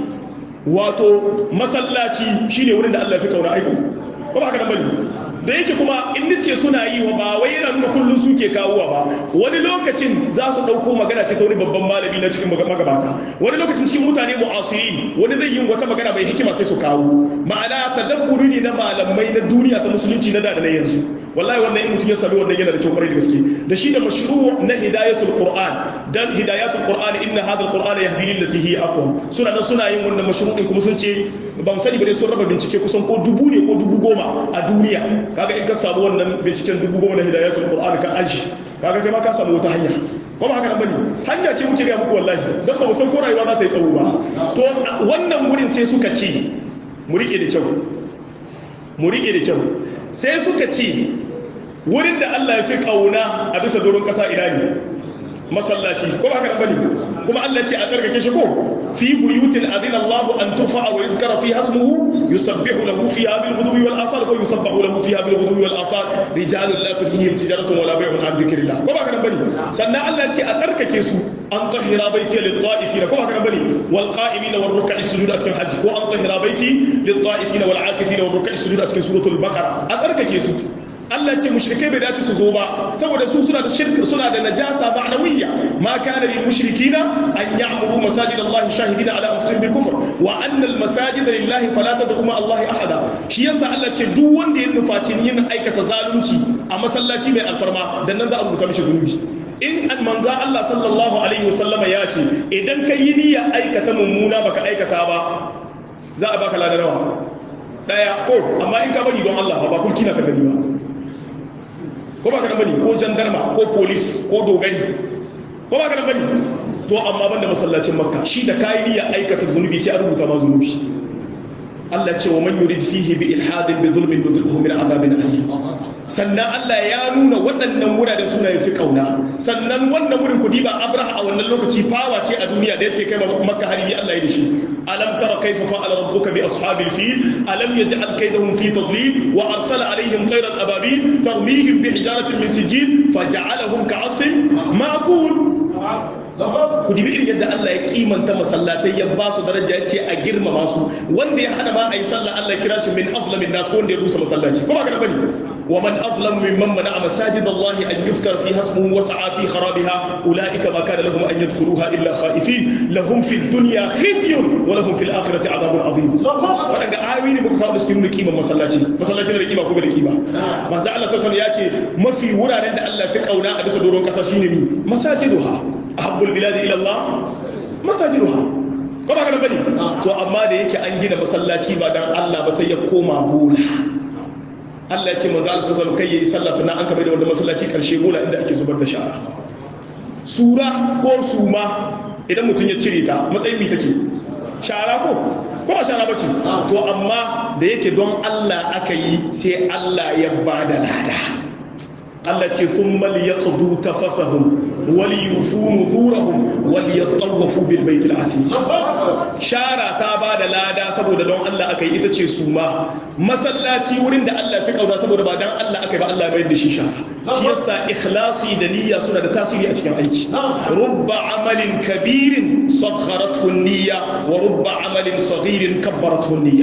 wato masallaci shine wurin da Allah ya fi kauna aiko ko ba haka nan bane da yake kuma in nace suna yi wa ba wai yana nuna kullun suke kawowa ba wani lokacin za su dauko magana ce ta wani babban malami na cikin magabata wani lokacin cikin mutane mu'asirin wani zai yi wata magana mai hikima sai su kawo ma'ana tadabburi ne na malamai na duniya ta musulunci na da da na yanzu wallahi wannan in mutum ya sami wannan yana da kyau kwarai da gaske da shi da mashru na hidayatul qur'an dan hidayatul qur'an inna hadha alquran yahdi lil lati hi aqwam suna nan suna yin wannan mashru din kuma sun ce ban sani ba dai sun raba bincike kusan ko dubu ne ko dubu goma a duniya kaga in ka samu wannan binciken dubu goma na hidayatul qur'an ka aji kaga kai ma ka samu wata hanya ko ba haka nan bane hanya ce muke ga muku wallahi dan ba mu san ko rayuwa za ta yi tsawo ba to wannan wurin sai suka ce mu rike da kyau mu rike da kyau sai suka ce wurin da Allah ya fi kauna a bisa doron kasa ina ne masallaci ko ba haka nan bane kuma Allah ce a tsarkake shi ko fi buyutin adina Allah an turfa wa yuzkara fi hasmuhu yusabbihu lahu fiha bil ghudwi wal asar ko yusabbahu lahu fiha bil ghudwi wal asar rijalun la tulhihim tijaratun wala bay'un an dhikrillah ko ba haka nan bane sannan Allah ce a tsarkake su an tahira baiti lit ta'ifina ko ba haka nan bane wal qa'imina wal ruk'i sujud a cikin hajji ko an tahira baiti lit ta'ifina wal 'akifina wal ruk'i sujud a cikin suratul baqara a tsarkake su Allah ce mushrikai bai dace su zo ba saboda su suna da shirka suna da najasa ma'nawiyya ma kana lil mushrikina an ya'muru masajid Allah shahidina ala anfusihim bil kufr wa anna al masajid lillahi fala tad'u ma Allah ahada shi yasa Allah ce duk wanda ya nufaci yin aikata zalunci a masallaci mai alfarma dan nan za a rubuta mishi zunubi in an manza Allah sallallahu alaihi wasallama ya ce idan ka yi niyyar aikata mummuna baka aikata ba za a baka ladarawa daya ko amma in ka bari don Allah ba kulkina ka gani ba ko ba ka bane ko jandarma ko polis ko dogari ko ba ka bane to amma banda masallacin makka shi da kayi niyyar aikata zunubi sai a rubuta ma zunubi Allah ce wa man yurid fihi bi ilhadin bi zulmin nuzighu min azabin alim sannan Allah ya nuna waɗannan wuraren suna yafi kauna sannan wannan wurin kudi ba Abraha a wannan lokaci fawa ce a duniya da yake kai makka hari Allah ya dashi alam tara kayfa fa'ala rabbuka bi ashabil fil alam yaj'al kaydahum fi tadlil wa arsala alaihim tayran ababil tarmihim bi hijaratin min sijil faj'alahum ka'asfin ma'kul ku dibi irin yadda Allah ya kimanta masallatai ya ba su daraja ya ce a girmama su wanda ya hana ma a yi sallah Allah ya kira shi min aflamin nas wanda ya rusa masallaci ko ba ka bane wa man aflam mimman mana masajid Allah an yuzkar fi hasmuhu wa sa'a fi kharabiha ulaika ma kana lahum an yadkhuluha illa khaifin lahum fi dunya khizyun wa lahum fil akhirati adhabun adhim wadanga ayoyi ne muka kawo da cikin kiman masallaci masallaci da kima ko da kima manzo Allah sallallahu alaihi wasallam ya ce mafi wuraren da Allah fi kauna a bisa doron kasa shine mi masajiduha ahabbul biladi ila Allah masajiduha ko ba kana bane to amma da yake an gina masallaci ba dan Allah ba sai ya koma bola Allah ya ce manzo Allah sallallahu kai yayi sallah sannan an kabe da wanda masallaci karshe bola inda ake zubar da shara sura ko suma idan mutum ya cire ta matsayin mi take shara ko ko ba shara bace to amma da yake don Allah aka yi sai Allah ya bada lada Allah ce sun mali ya ƙudu ta fafahun wali yufu nuzurahun wali ya tsawafu bil baitul ati shara ta ba da lada saboda don Allah aka yi ita ce su ma masallaci wurin da Allah fi kauna saboda ba don Allah aka yi ba Allah bai da shi shara shi yasa ikhlasi da niyya suna da tasiri a cikin aiki rubba amalin kabirin sakharathu niyya wa rubba amalin saghirin kabbarathu niyya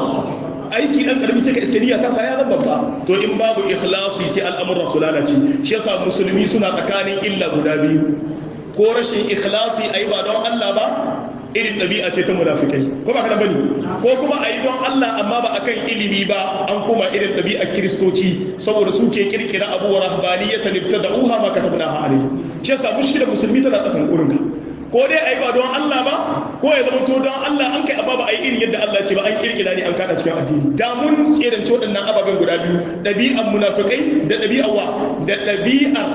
aiki dan karami sai ka iske niyya ta sa ya zabbata to in babu ikhlasi sai al'amuran su lalace shi yasa musulmi suna tsakanin illa guda biyu ko rashin ikhlasi ayi ba don Allah ba irin ɗabi'a ce ta munafikai ko ba kana bane ko kuma ayi don Allah amma ba akan ilimi ba an kuma irin ɗabi'ar kiristoci saboda su ke kirkira abu wa rahbaniyatan ibtada'uha ma katabnaha alayhi shi yasa mushkilar musulmi tana tsakan kurinka ko dai a yi ba don Allah ba ko ya zama to don Allah an kai amma ba a yi irin yadda Allah ce ba an kirkira ne an kada cikin addini da mun tserance waɗannan ababen guda biyu ɗabi'ar munafikai da ɗabi'ar wa da ɗabi'ar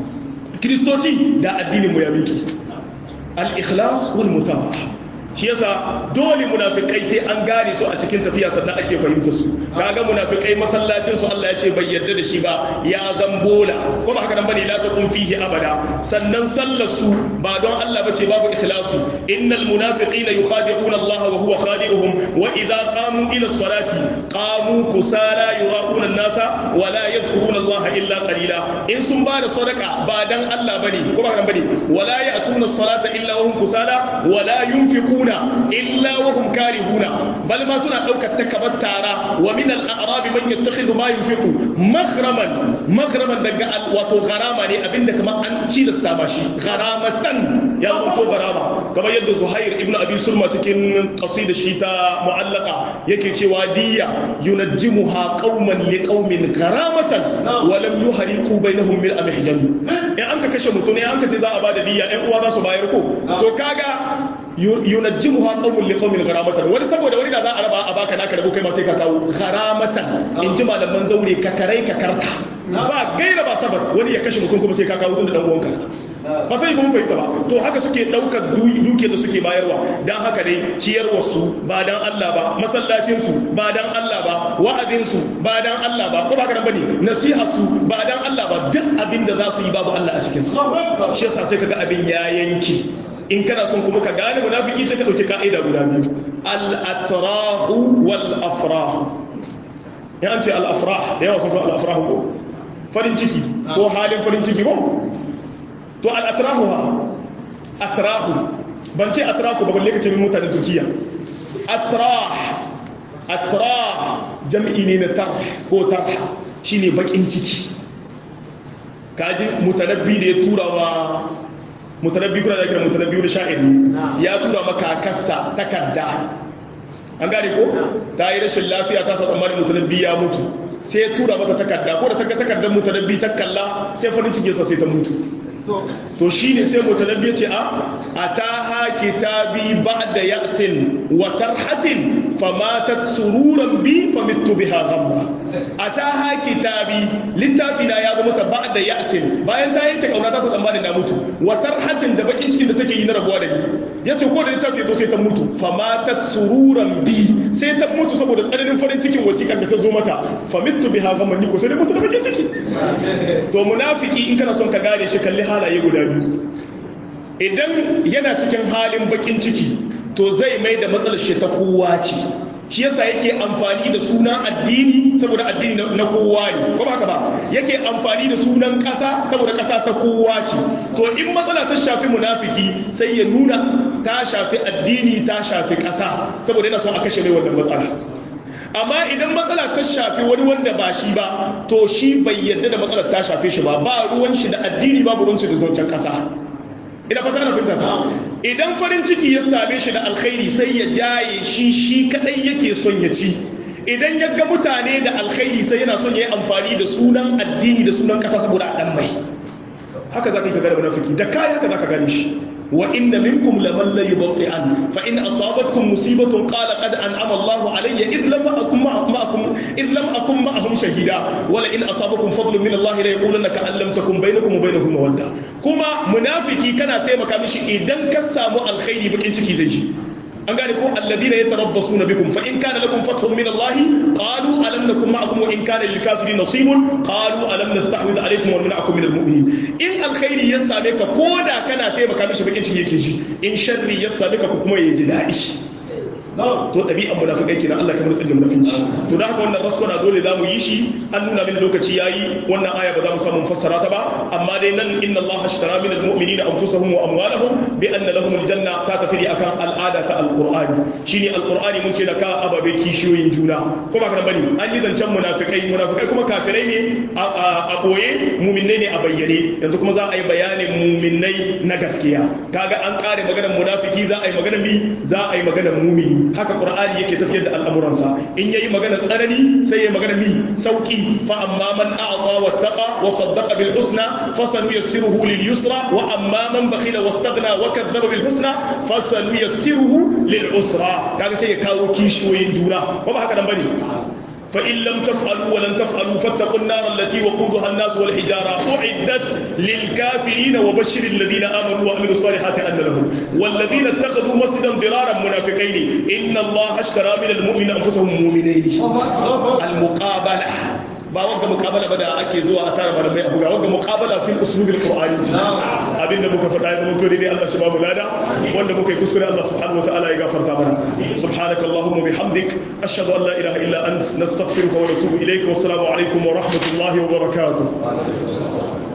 kiristoci da addinin mu ya miki al-ikhlas wal mutaba'a shi yasa dole munafikai sai an gane su a cikin tafiya sannan ake fahimta su kaga munafikai masallacin su Allah ya ce bai yarda da shi ba ya zambola ko ba haka nan bane la taqum fihi abada sannan sallar su ba don Allah bace babu ikhlasu innal munafiqina yukhadi'una Allah wa huwa khadi'uhum wa idha qamu ila salati qamu kusala yuraquna an-nasa wa la yadhkuruna Allah illa qalila in sun ba da sadaka ba dan Allah bane ko ba haka nan bane wala ya'tuna as-salata illa wa hum kusala wa la yunfiquna yunfiquna illa wa hum karihuna bal ma suna daukar takabar tara wa min al-a'rab man yattakhidhu ma yunfiqu maghraman maghraman daga wato gharama ne abinda kamar an cilasta ma shi gharamatan ya wato gharama kamar yadda Zuhair ibn Abi Sulma cikin qasida shi ta mu'allaka yake cewa diya yunajjimuha qauman li qaumin gharamatan wa lam yuhariqu bainahum mil amhjami in an ka kashe mutum ne an ka ce za a bada diya ɗan uwa za su bayar ko to kaga yunajjimuha qaumun liqaumin gharamatan wani saboda wani da za a raba a baka naka rabo kai ma sai ka kawo gharamatan in ji malaman zaure ka karai ka karta ba gaira ba sabat wani ya kashe mutum kuma sai ka kawo tun da dan uwanka ba sai kuma fahimta ba to haka suke daukar dukiyar da suke bayarwa dan haka dai ciyarwar su ba dan Allah ba masallacin su ba dan Allah ba wa'azin su ba dan Allah ba ko ba haka bane nasiha su ba dan Allah ba duk abin da za su yi babu Allah a cikin su shi yasa sai kaga abin ya yanki in kana son kuma ka gane munafiki sai ka dauki ka'ida guda biyu al-atrahu wal afrah ya an ce al-afrah da yawa sun san al-afrah ko farin ciki ko halin farin ciki ko to al-atrahu ha atrahu ban ce atrahu ba balle ka ce min mutanen turkiya atrah atrah jam'i ne na tarh ko tarha shine bakin ciki kaji mutanabbi da ya tura wa mutanabbi kuna da kira mutanabbi da sha'iri ya tura maka kassa takarda an gane ko ta yi rashin lafiya ta sa tsammanin mutanabbi ya mutu sai ya tura mata takarda ko da ta ga takardar mutanabbi ta kalla sai farin cikin sa sai ta mutu to shine sai mutanabbi ya ce a ataha kitabi ba'da ya'sin wa tarhatin famatat sururan bi famittu biha ghamma ataha kitabi littafi na ya zama ta ba'da ya'sin bayan ta yanke kauna ta sa tsammanin na mutu wa tarhatin da bakin cikin da take yi na rabuwa da ni yace ko da littafi ya zo sai ta mutu famatat sururan bi sai ta mutu saboda tsananin farin cikin wasikar da ta zo mata famittu biha ghamma ni ko sai da mutu da bakin ciki to munafiki in kana son ka gane shi kalli halaye guda biyu idan yana cikin halin bakin ciki to zai mai da matsalar shi ta kowa ce shi yasa yake amfani da sunan addini saboda addini na kowa ne ko ba haka ba yake amfani da sunan ƙasa saboda ƙasa ta kowa ce to in matsala ta shafi munafiki sai ya nuna ta shafi addini ta shafi ƙasa saboda yana son a kashe mai wannan matsala amma idan matsala ta shafi wani wanda ba shi ba to shi bai yarda da matsalar ta shafe shi ba ba ruwan shi da addini babu ruwan shi da zancen ƙasa ina fata na fahimta ta idan farin ciki ya same shi da alkhairi sai ya jaye shi shi kadai yake son ya ci idan ya ga mutane da alkhairi sai yana son ya yi amfani da sunan addini da sunan kasa saboda a dan mai haka za ka yi ka gane munafiki da kayan ka za ka gane shi wa inna minkum laman la yubti'an fa in asabatkum musibatun qala qad an'ama Allahu alayya id lam akum ma'akum id lam akum ma'ahum shahida wala in asabakum fadlun min Allah la yaqulanna ka an lam takum bainakum wa bainahum mawadda kuma munafiki kana taimaka mishi idan ka samu alkhairi bakin ciki zai shi an gane ko alladhina yatarabbasuna bikum fa in kana lakum fathun min Allah qalu alam nakum ma'akum wa in kana lil kafirin nasibun qalu alam nastahwid alaykum wa namna'akum min al mu'minin in alkhairi ya same ka koda kana taimaka mishi bakin ciki yake shi in sharri ya same ka kuma ya ji dadi to ɗabi'an munafikai kenan Allah kamar tsalle munafinci to da haka wannan raskwana dole za mu yi shi an nuna mini lokaci yayi wannan aya ba za mu samu fassara ta ba amma dai nan inna Allah ashtara min almu'minina anfusahum wa amwalahum bi anna lahum aljanna ta tafi akan al'ada ta alqur'ani shine alqur'ani mun ce da ka ababe kishiyoyin juna ko ba kana bane an yi zancen munafikai munafikai kuma kafirai ne a boye mu'minai ne a bayyane yanzu kuma za a yi bayanin mu'minai na gaskiya kaga an kare maganar munafiki za a yi maganar mi za a yi maganar mu'mini haka qur'ani yake tafiyar da al'amuransa in yayi magana tsanani sai yayi magana mi sauki fa amma man a'ta wattaqa wa saddaqa bil husna fasanuyassiruhu lil yusra wa amma man bakhila wastaghna wa kadzdzaba bil husna fasanuyassiruhu lil usra kaga sai ya kawo kishiyoyin juna ko ba haka dan bane فإن لم تفعلوا ولن تفعلوا فاتقوا النار التي وقودها الناس والحجارة أعدت للكافرين وبشر الذين آمنوا وعملوا الصالحات أن لهم والذين اتخذوا مسجدا ضرارا منافقين إن الله اشترى من المؤمنين أنفسهم مؤمنين المقابلة ba wanga muqabala ba da ake zuwa a tara malamai a buga wanga muqabala fil uslub al qur'ani ce abinda muka faɗa ya zama to dai Allah shi ba mu lada wanda muka yi kuskure Allah subhanahu wataala ya gafarta mana subhanaka allahumma bihamdik ashhadu an la ilaha illa ant nastaghfiruka wa natubu ilayka wassalamu alaikum wa rahmatullahi wa barakatuh